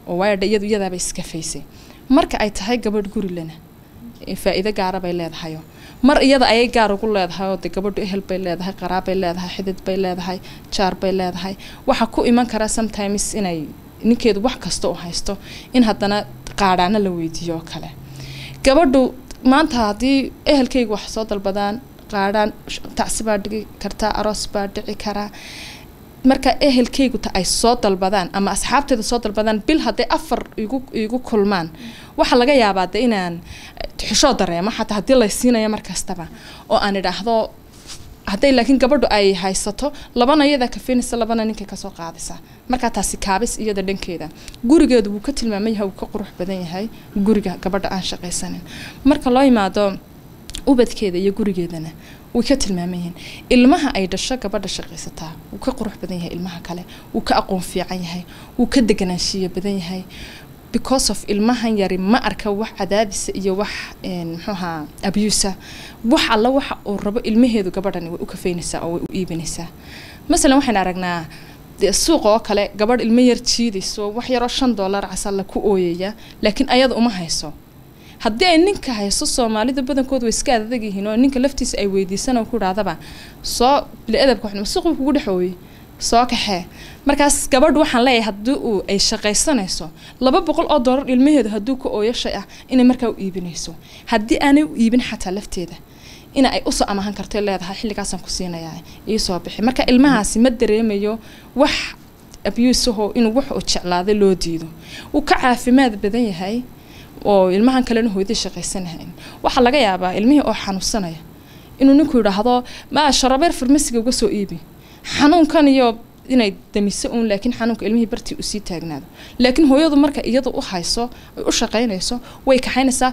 oo waayo dha iyadu iyadaaba iska faysay marka ay tahay gabadh guri lena ee faa'iido gaara bay leedahayo mar iyada ayay gaar ugu leedahay oo de gabadhu ehel bay leedahay qaraab bay leedahay xidid bay leedahay jaar bay leedahay waxaa ku iman kara sometimes inay ninkeedu wax kasta u haysto in haddana qaadhaana la weydiiyo oo kale gabadhu maanta haddii ehelkaygu wax soo dalbadaan qaadhaan tacsi baa dhigi kartaa aroos baa dhici karaa marka ehelkaygu ta ay soo dalbadaan ama asxaabteeda soo dalbadaan bil hadday afar igu igu kulmaan waxaa laga yaabaa de inaan xishoo dareemo xataa haddii lay siinayo mar kastaba oo aan idhaahdo hadday laakiin gabadhu ay haysato labana iyada kafinaysa labana ninkay kasoo qaadaysa markaa taasi kaabis iyada dhankeeda gurigeedu wuu ka tilmaaman yahay wuu ka qurux badan yahay guriga gabadha aan shaqaysanin marka loo yimaado ubadkeeda iyo gurigeedana way ka tilmaaman yihiin ilmaha ay dhasho gabadha shaqaysataa wuu ka qurux badan yahay ilmaha kale wuu ka aqoon fiican yahay wuu ka deganaanshiya badan yahay because of ilmahan yari ma arka wax cadaadisa iyo wax muxuuahaa abusa wax alla waxa uu rabo ilmaheedu gabadhani way u kafeynaysaa oo way u iibinaysaa masalan waxaan aragnaa dee suuq oo kale gabadh ilmo yar jiidayso wax yaroo shan dollar casalla ku ooyaya laakiin ayada uma hayso haddii ay ninka hayso soomaalida badankoodu way iska adag yihiin oo ninka laftiisa ay weydiisan oo ku idhahdaba soo bili-adabka waxnimo suuqu kugu dhex ooyey soo kaxee markaas gabadhu waxaan leeyahay haddii uu ay shaqaysanayso laba boqol oo dollar ilmaheedu hadduu ka ooyo shay ah inay markaa u iibinayso haddii aanay u iibin xataa lafteeda ina ay usoo amahan karto leedahay xilligaasaan ku siinayaa iisoo bixi marka ilmahaasi ma dareemayo wax abuusaho inuu wax uu jeclaaday loo diido wuu ka caafimaad badan yahay oo ilmahan kalena hooyadii shaqaysanahayn waxaa laga yaabaa ilmihii oo xanuunsanaya inuu ninku yidhaahdo ma sharabeer farmasiga uga soo iibi xanuunkan iyo inay damiso uun laakiin xanuunka ilmihii bartii usii taagnaado laakiin hooyadu marka iyadu u hayso ay u shaqaynayso way kaxaynaysaa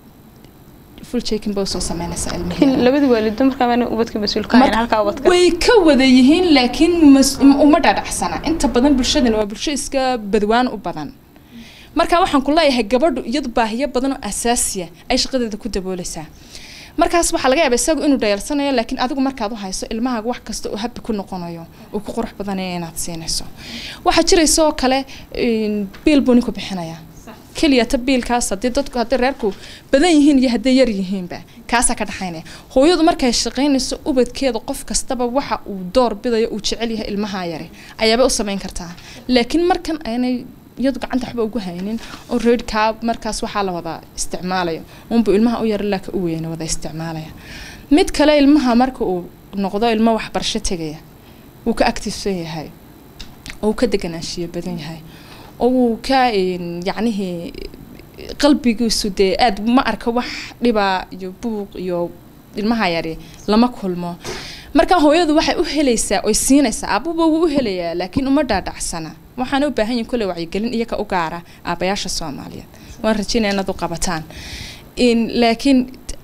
full checking bay usoo sameynaysaa ilmihii labadii waalido markaa maana ubadka mas-uulka ahayn halkaa ubadka way ka wada yihiin laakiin mas- uma dhadhacsana inta badan bulshadana waa bulsho iska badwaan u badan marka waxaan ku leeyahay gabadhu iyadu baahiyo badan oo asaasiya ay shaqadeeda ku daboolaysaa markaas waxaa laga yaaba isagu inuu dhayalsanayo laakiin adigu markaad u hayso ilmahaaga wax kasta uu habi ku noqonayo uu ku qurux badanaya inaad siinayso waxaa jiraysa oo kale biil buu ninku bixinayaa keliya ta biilkaas haddii dadku haddii reerku badan yihiin iyo hadday yar yihiinba kaasaa ka dhaxaynaya hooyadu markay shaqaynayso ubadkeeda qof kastaba waxa uu door bidayo uu jecel yahay ilmaha yari ayaabay u samayn kartaa laakiin markan aynay iyadu gacanta waxba ugu haynin oo reedkaa markaas waxaa la wada isticmaalayo unbu ilmaha u yara laaka u weyna wada isticmaalaya mid kale ilmaha marka uu noqdo ilmo waxbarasho tegaya wuu ka activesan yahay oo uu ka deganaanshiyo badan yahay oo wuu ka yacnihii qalbigiisu dee aada ma arka wax dhibaa iyo buuq iyo ilmaha yari lama kulmo marka hooyadu waxay u helaysaa oy siinaysaa aabuba wuu u helayaa laakiin uma dhaadhacsana waxaana u baahan yihin kolley wacyigelin iyaga u gaara aabayaasha soomaaliyeed waan rajeynaya inaad u qabataan laakiin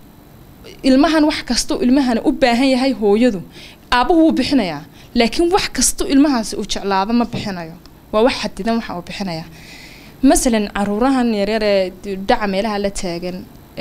ilmahan wax kastuu ilmahana u baahan yahay hooyadu aabuhu wuu bixinayaa laakiin wax kastuu ilmahaasi uu jeclaado ma bixinayo waa wax xadidan waxa uu bixinayaa masalan caruurahan yaryaree dhaca meelaha la taagan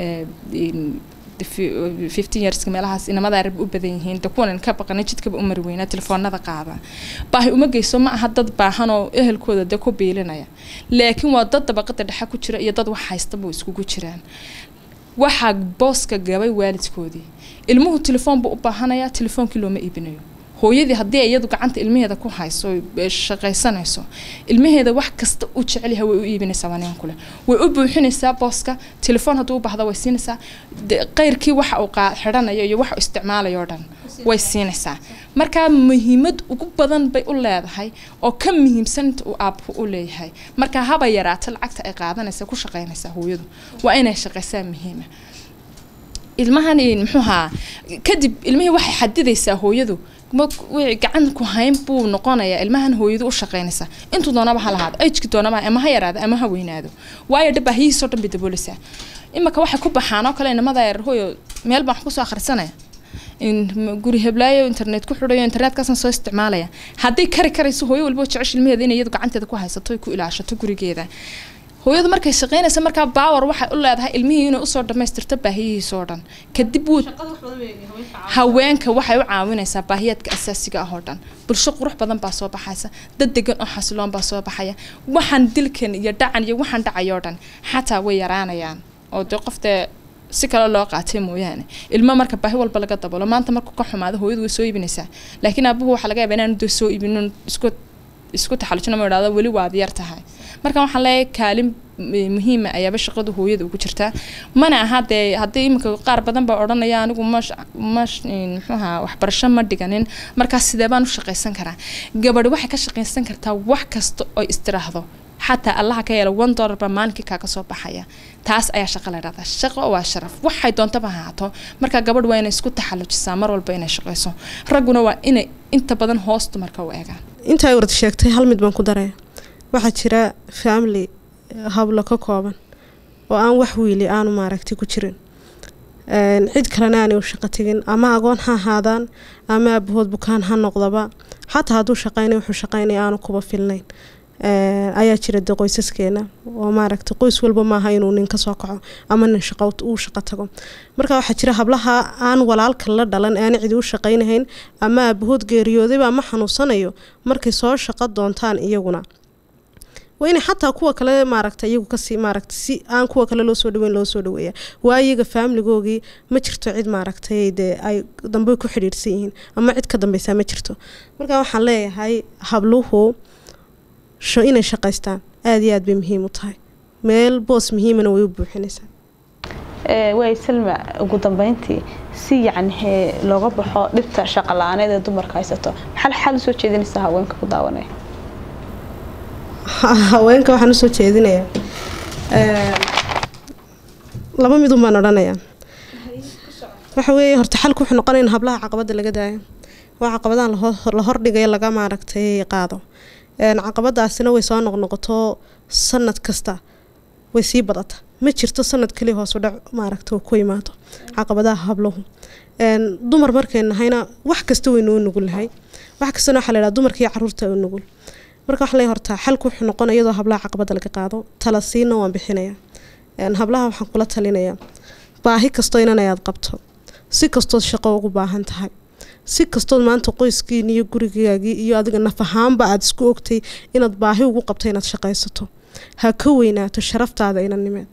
fifteen yearska meelahaas inamada arab u badan yihiin de kuwan ka baqana jidkaba u mari weynaa telefoonada qaada baahi uma geyso ma aha dad baahan oo ehelkooda de ku biilinaya laakiin waa dad dabaqada dhexe ku jira iyo dad wax haystaba iskugu jiraan waxaa booska gabay waalidkoodii ilmuhu telefoon buu u baahanayaa telefoonkii looma iibinayo hooyadii haddii iyadu gacanta ilmaheeda ku hayso shaqaysanayso ilmaheeda wax kasta u jecel yahay way u iibinaysaa waneen kule way u buuxinaysaa booska telefoon hadduu u baahdo way siinaysaa qeyrkii waxa uu xidhanayo iyo waxa uu isticmaalayo o dhan way siinaysaa marka muhiimad ugu badan bay u leedahay oo ka muhiimsan inta uu aabku u leeyahay marka haba yaraato lacagta ay qaadanaysa ku shaqaynaysaa hooyadu waa inay shaqaysaa muhiima ilmahan muxuuhaa kadib ilmihii waxay xadidaysaa hooyadu gacan ku hayn buu noqonayaa ilmahan hooyadu u shaqaynaysaa intuu doonaba ha lahaado ajki doonaba ama ha yaraado ama ha weynaado waayo dha baahiyihiisoo dhan bay daboolaysaa imika waxay ku baxaan oo kale inamada yar hooyo meel baan wax kusoo akhrisanaya guri heblaayo internet ku xidhayo internetkaasna soo isticmaalaya hadday kari karayso hooyo walba jecesha ilmaheeda inay iyadu gacanteeda ku haysato ku ilaashato gurigeeda hooyadu markay shaqaynaysa markaa baawar waxay u leedahay ilmihii inay usoo dhammaystirto baahiyihiisa oo dhan kadib wuu haweenka waxay u caawinaysaa baahiyaadka asaasiga ah oo dhan bulsho qurux badan baa soo baxaysa dad degan oo xasiloon baa soo baxaya waxaan dilkan iyo dhacan iyo waxaan dhacayoo dhan xataa way yaraanayaan oo dee qoftee si kale loo qaatay mooyaane ilmo marka baahi walba laga dabolo maanta markuu ka xumaado hooyadu way soo iibinaysaa laakiin aabuhu waxaa laga yaabaa inaanu dee soo iibinin isku isku taxallujina ma idhahdo weli waad yar tahay marka waxaan leeyahay kaalin muhiima ayaaba shaqadu hooyada ugu jirtaa mana aha dee haddii iminka qaar badan baa odhanaya anigu mash mash muxuuha waxbarasho ma dhiganin markaas sidee baan u shaqaysan karaa gabadhi waxay ka shaqaysan kartaa wax kasta oo istiraahdo xataa allaha ka yeela one dollar baa maalinkii kaaga soo baxaya taas ayaa shaqo la dhahdaa shaqo waa sharaf waxay doontaba haato marka gabadh waa inay isku taxallujisaa mar walba inay shaqayso ragguna waa inay inta badan hoos dumarka u eegaan intaa warda sheegtay hal mid baan ku daraya waxaa jira family hablo ka kooban oo aan wax wiili aanu maaragtay ku jirin cid kalena aanay u shaqo tegin ama agoon ha ahaadaan ama aabahood bukaan ha noqdaba xataa hadduu shaqaynay wuxuu shaqaynaya aanu kuba filnayn ayaa jira de qoysaskeena oo maaragtay qoys walba maaha inuu nin kasoo kaco ama nin shaqo uu shaqo tago marka waxaa jira hablaha aan walaalka la dhalan aan cidi u shaqaynahayn ama aabahood geeriyoodayba ama xanuunsanayo markay soo shaqo doontaan iyaguna waa inay xataa kuwa kale maaragta iyagu kasii maaragta si aan kuwa kale loo soo dhaweyn loo soo dhaweeya waa iyaga faamiligoogii ma jirto cid maaragtay dee ay dambe ku xidhiidhsan yihiin ama cid ka dambeysaa ma jirto marka waxaan leeyahay habluhu inay shaqaystaan aada iyo aad bay muhiim u tahay meel boos muhiimana way u buuxinaysaa way salma ugu dambeyntii si yacni looga baxo dhibta shaqa la-aaneed ee dumarka haysato maxaa xal usoo jeedinaysaa haweenka ku daawanaya haweenka waxaan usoo jeedinayaa laba midun baan odhanayaa waxa weeye horta xalku wuxuu noqonaya in hablaha caqabada laga daayo waa caqabadahan la hordhigayo laga maaragtay qaado caqabadaasina way soo noqnoqoto sanad kasta way sii badata ma jirto sanad kaliya hoos u dhac maaragta ku imaado caqabadaha habluhu dumar markay nahayna wax kasta waynu u nugulnahay wax kastana waxaa laydhaha dumarka iyo caruurta u nugul marka waxaa lay hortaa xalku wuxuu noqonaya iyadoo hablaha caqabada laga qaado tala siina waan bixinaya hablaha waxaan kula talinayaa baahi kastoo inan ayaad qabto si kastood shaqo ugu baahan tahay si kastood maanta qoyskiini iyo gurigaagii iyo adiga naf ahaanba aada isku ogtay inaad baahi ugu qabto inaad shaqaysato ha ka weynaato sharaftaada inanimeed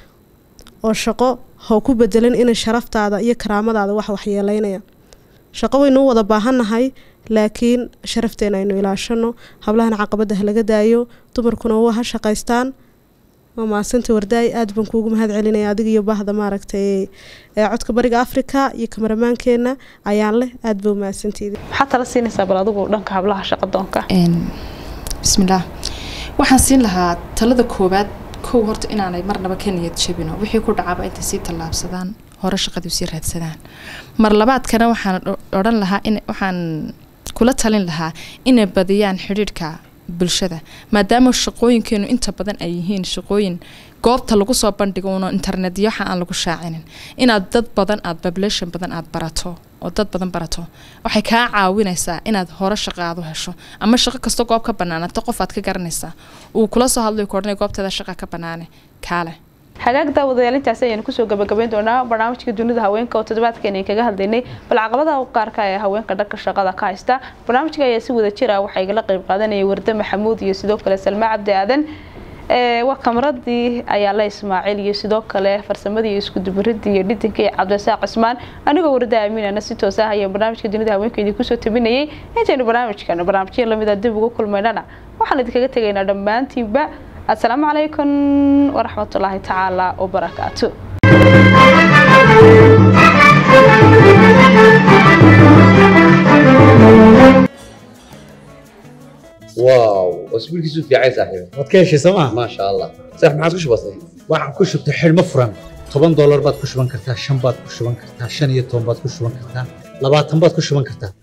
oo shaqo ha ku bedelan inay sharaftaada iyo karaamadaada wax waxyeeleynaya shaqo waynuu wada baahannahay laakiin sharafteena aynu ilaashano hablahana caqabada ha laga daayo dumarkuna waa ha shaqaystaan waa maasanta wardaay aad baan kuugu mahad celinaya adiga iyo bahda maaragtay ee codka bariga africa iyo kamaramaankeena ayaan leh aad baa umahadsanteedi maxaa tala siinaysaa bal adigu dhanka hablaha shaqadoonka bismillaah waxaan siin lahaa talada koowaad kow horta inaanay marnaba ka niyad jabino wixii ku dhacaaba intay sii tallaabsadaan hore shaqadii sii raadsadaan mar labaadkana waxaan odhan lahaa in waxaan kula talin lahaa inay badiyaan xidhiidhka bulshada maadaama shaqooyinkeenu inta badan ay yihiin shaqooyin goobta lagu soo bandhigo uno internetyo waxa aan lagu shaacinin inaad dad badan aad population badan aad barato oo dad badan barato waxay kaa caawinaysaa inaad hore shaqaadu hesho ama shaqo kasta goob ka banaanato qof aad ka garanaysaa uu kula soo hadlay koodhanay goobteeda shaqa ka banaane kaale xagaag daawadayaal intaasi ayaynu kusoo gabagabayn doonaa barnaamijka dunida haweenka oo toddobaadkeena kaga hadlaynay bal caqabadaha qaarka ee haweenka dhanka shaqada ka haysta barnaamijka ayaa si wada jira waxaa igala qeyb qaadanayay warde maxamuud iyo sidoo kale salma cabdi aadan waa kamaradii ayaa la ismaaciil iyo sidoo kale farsamadii iyo iskudubaridii iyo dhidinka iyo cabdisaaq cismaan anigoo warda aaminana si toos ah ayaa barnaamijka dunida haweenka idinkusoo tabinayay intaynu barnaamijkan barnaamijyo lamida dib ugu kulmaynana waxaan idinkaga tegaynaa dhammaantiinba السلام عليكم ورحمة الله تعالى وبركاته واو اسبوع كيسو في عايز صاحبي waad ka heshay sooma ما شاء الله صح ما عادش بسيط waxaan ku shubtay xidhmo furan toban doolar baad ku shuban kartaa shan baad ku shuban kartaa shan iyo toban baad ku shuban kartaa labaatan baad ku shuban kartaa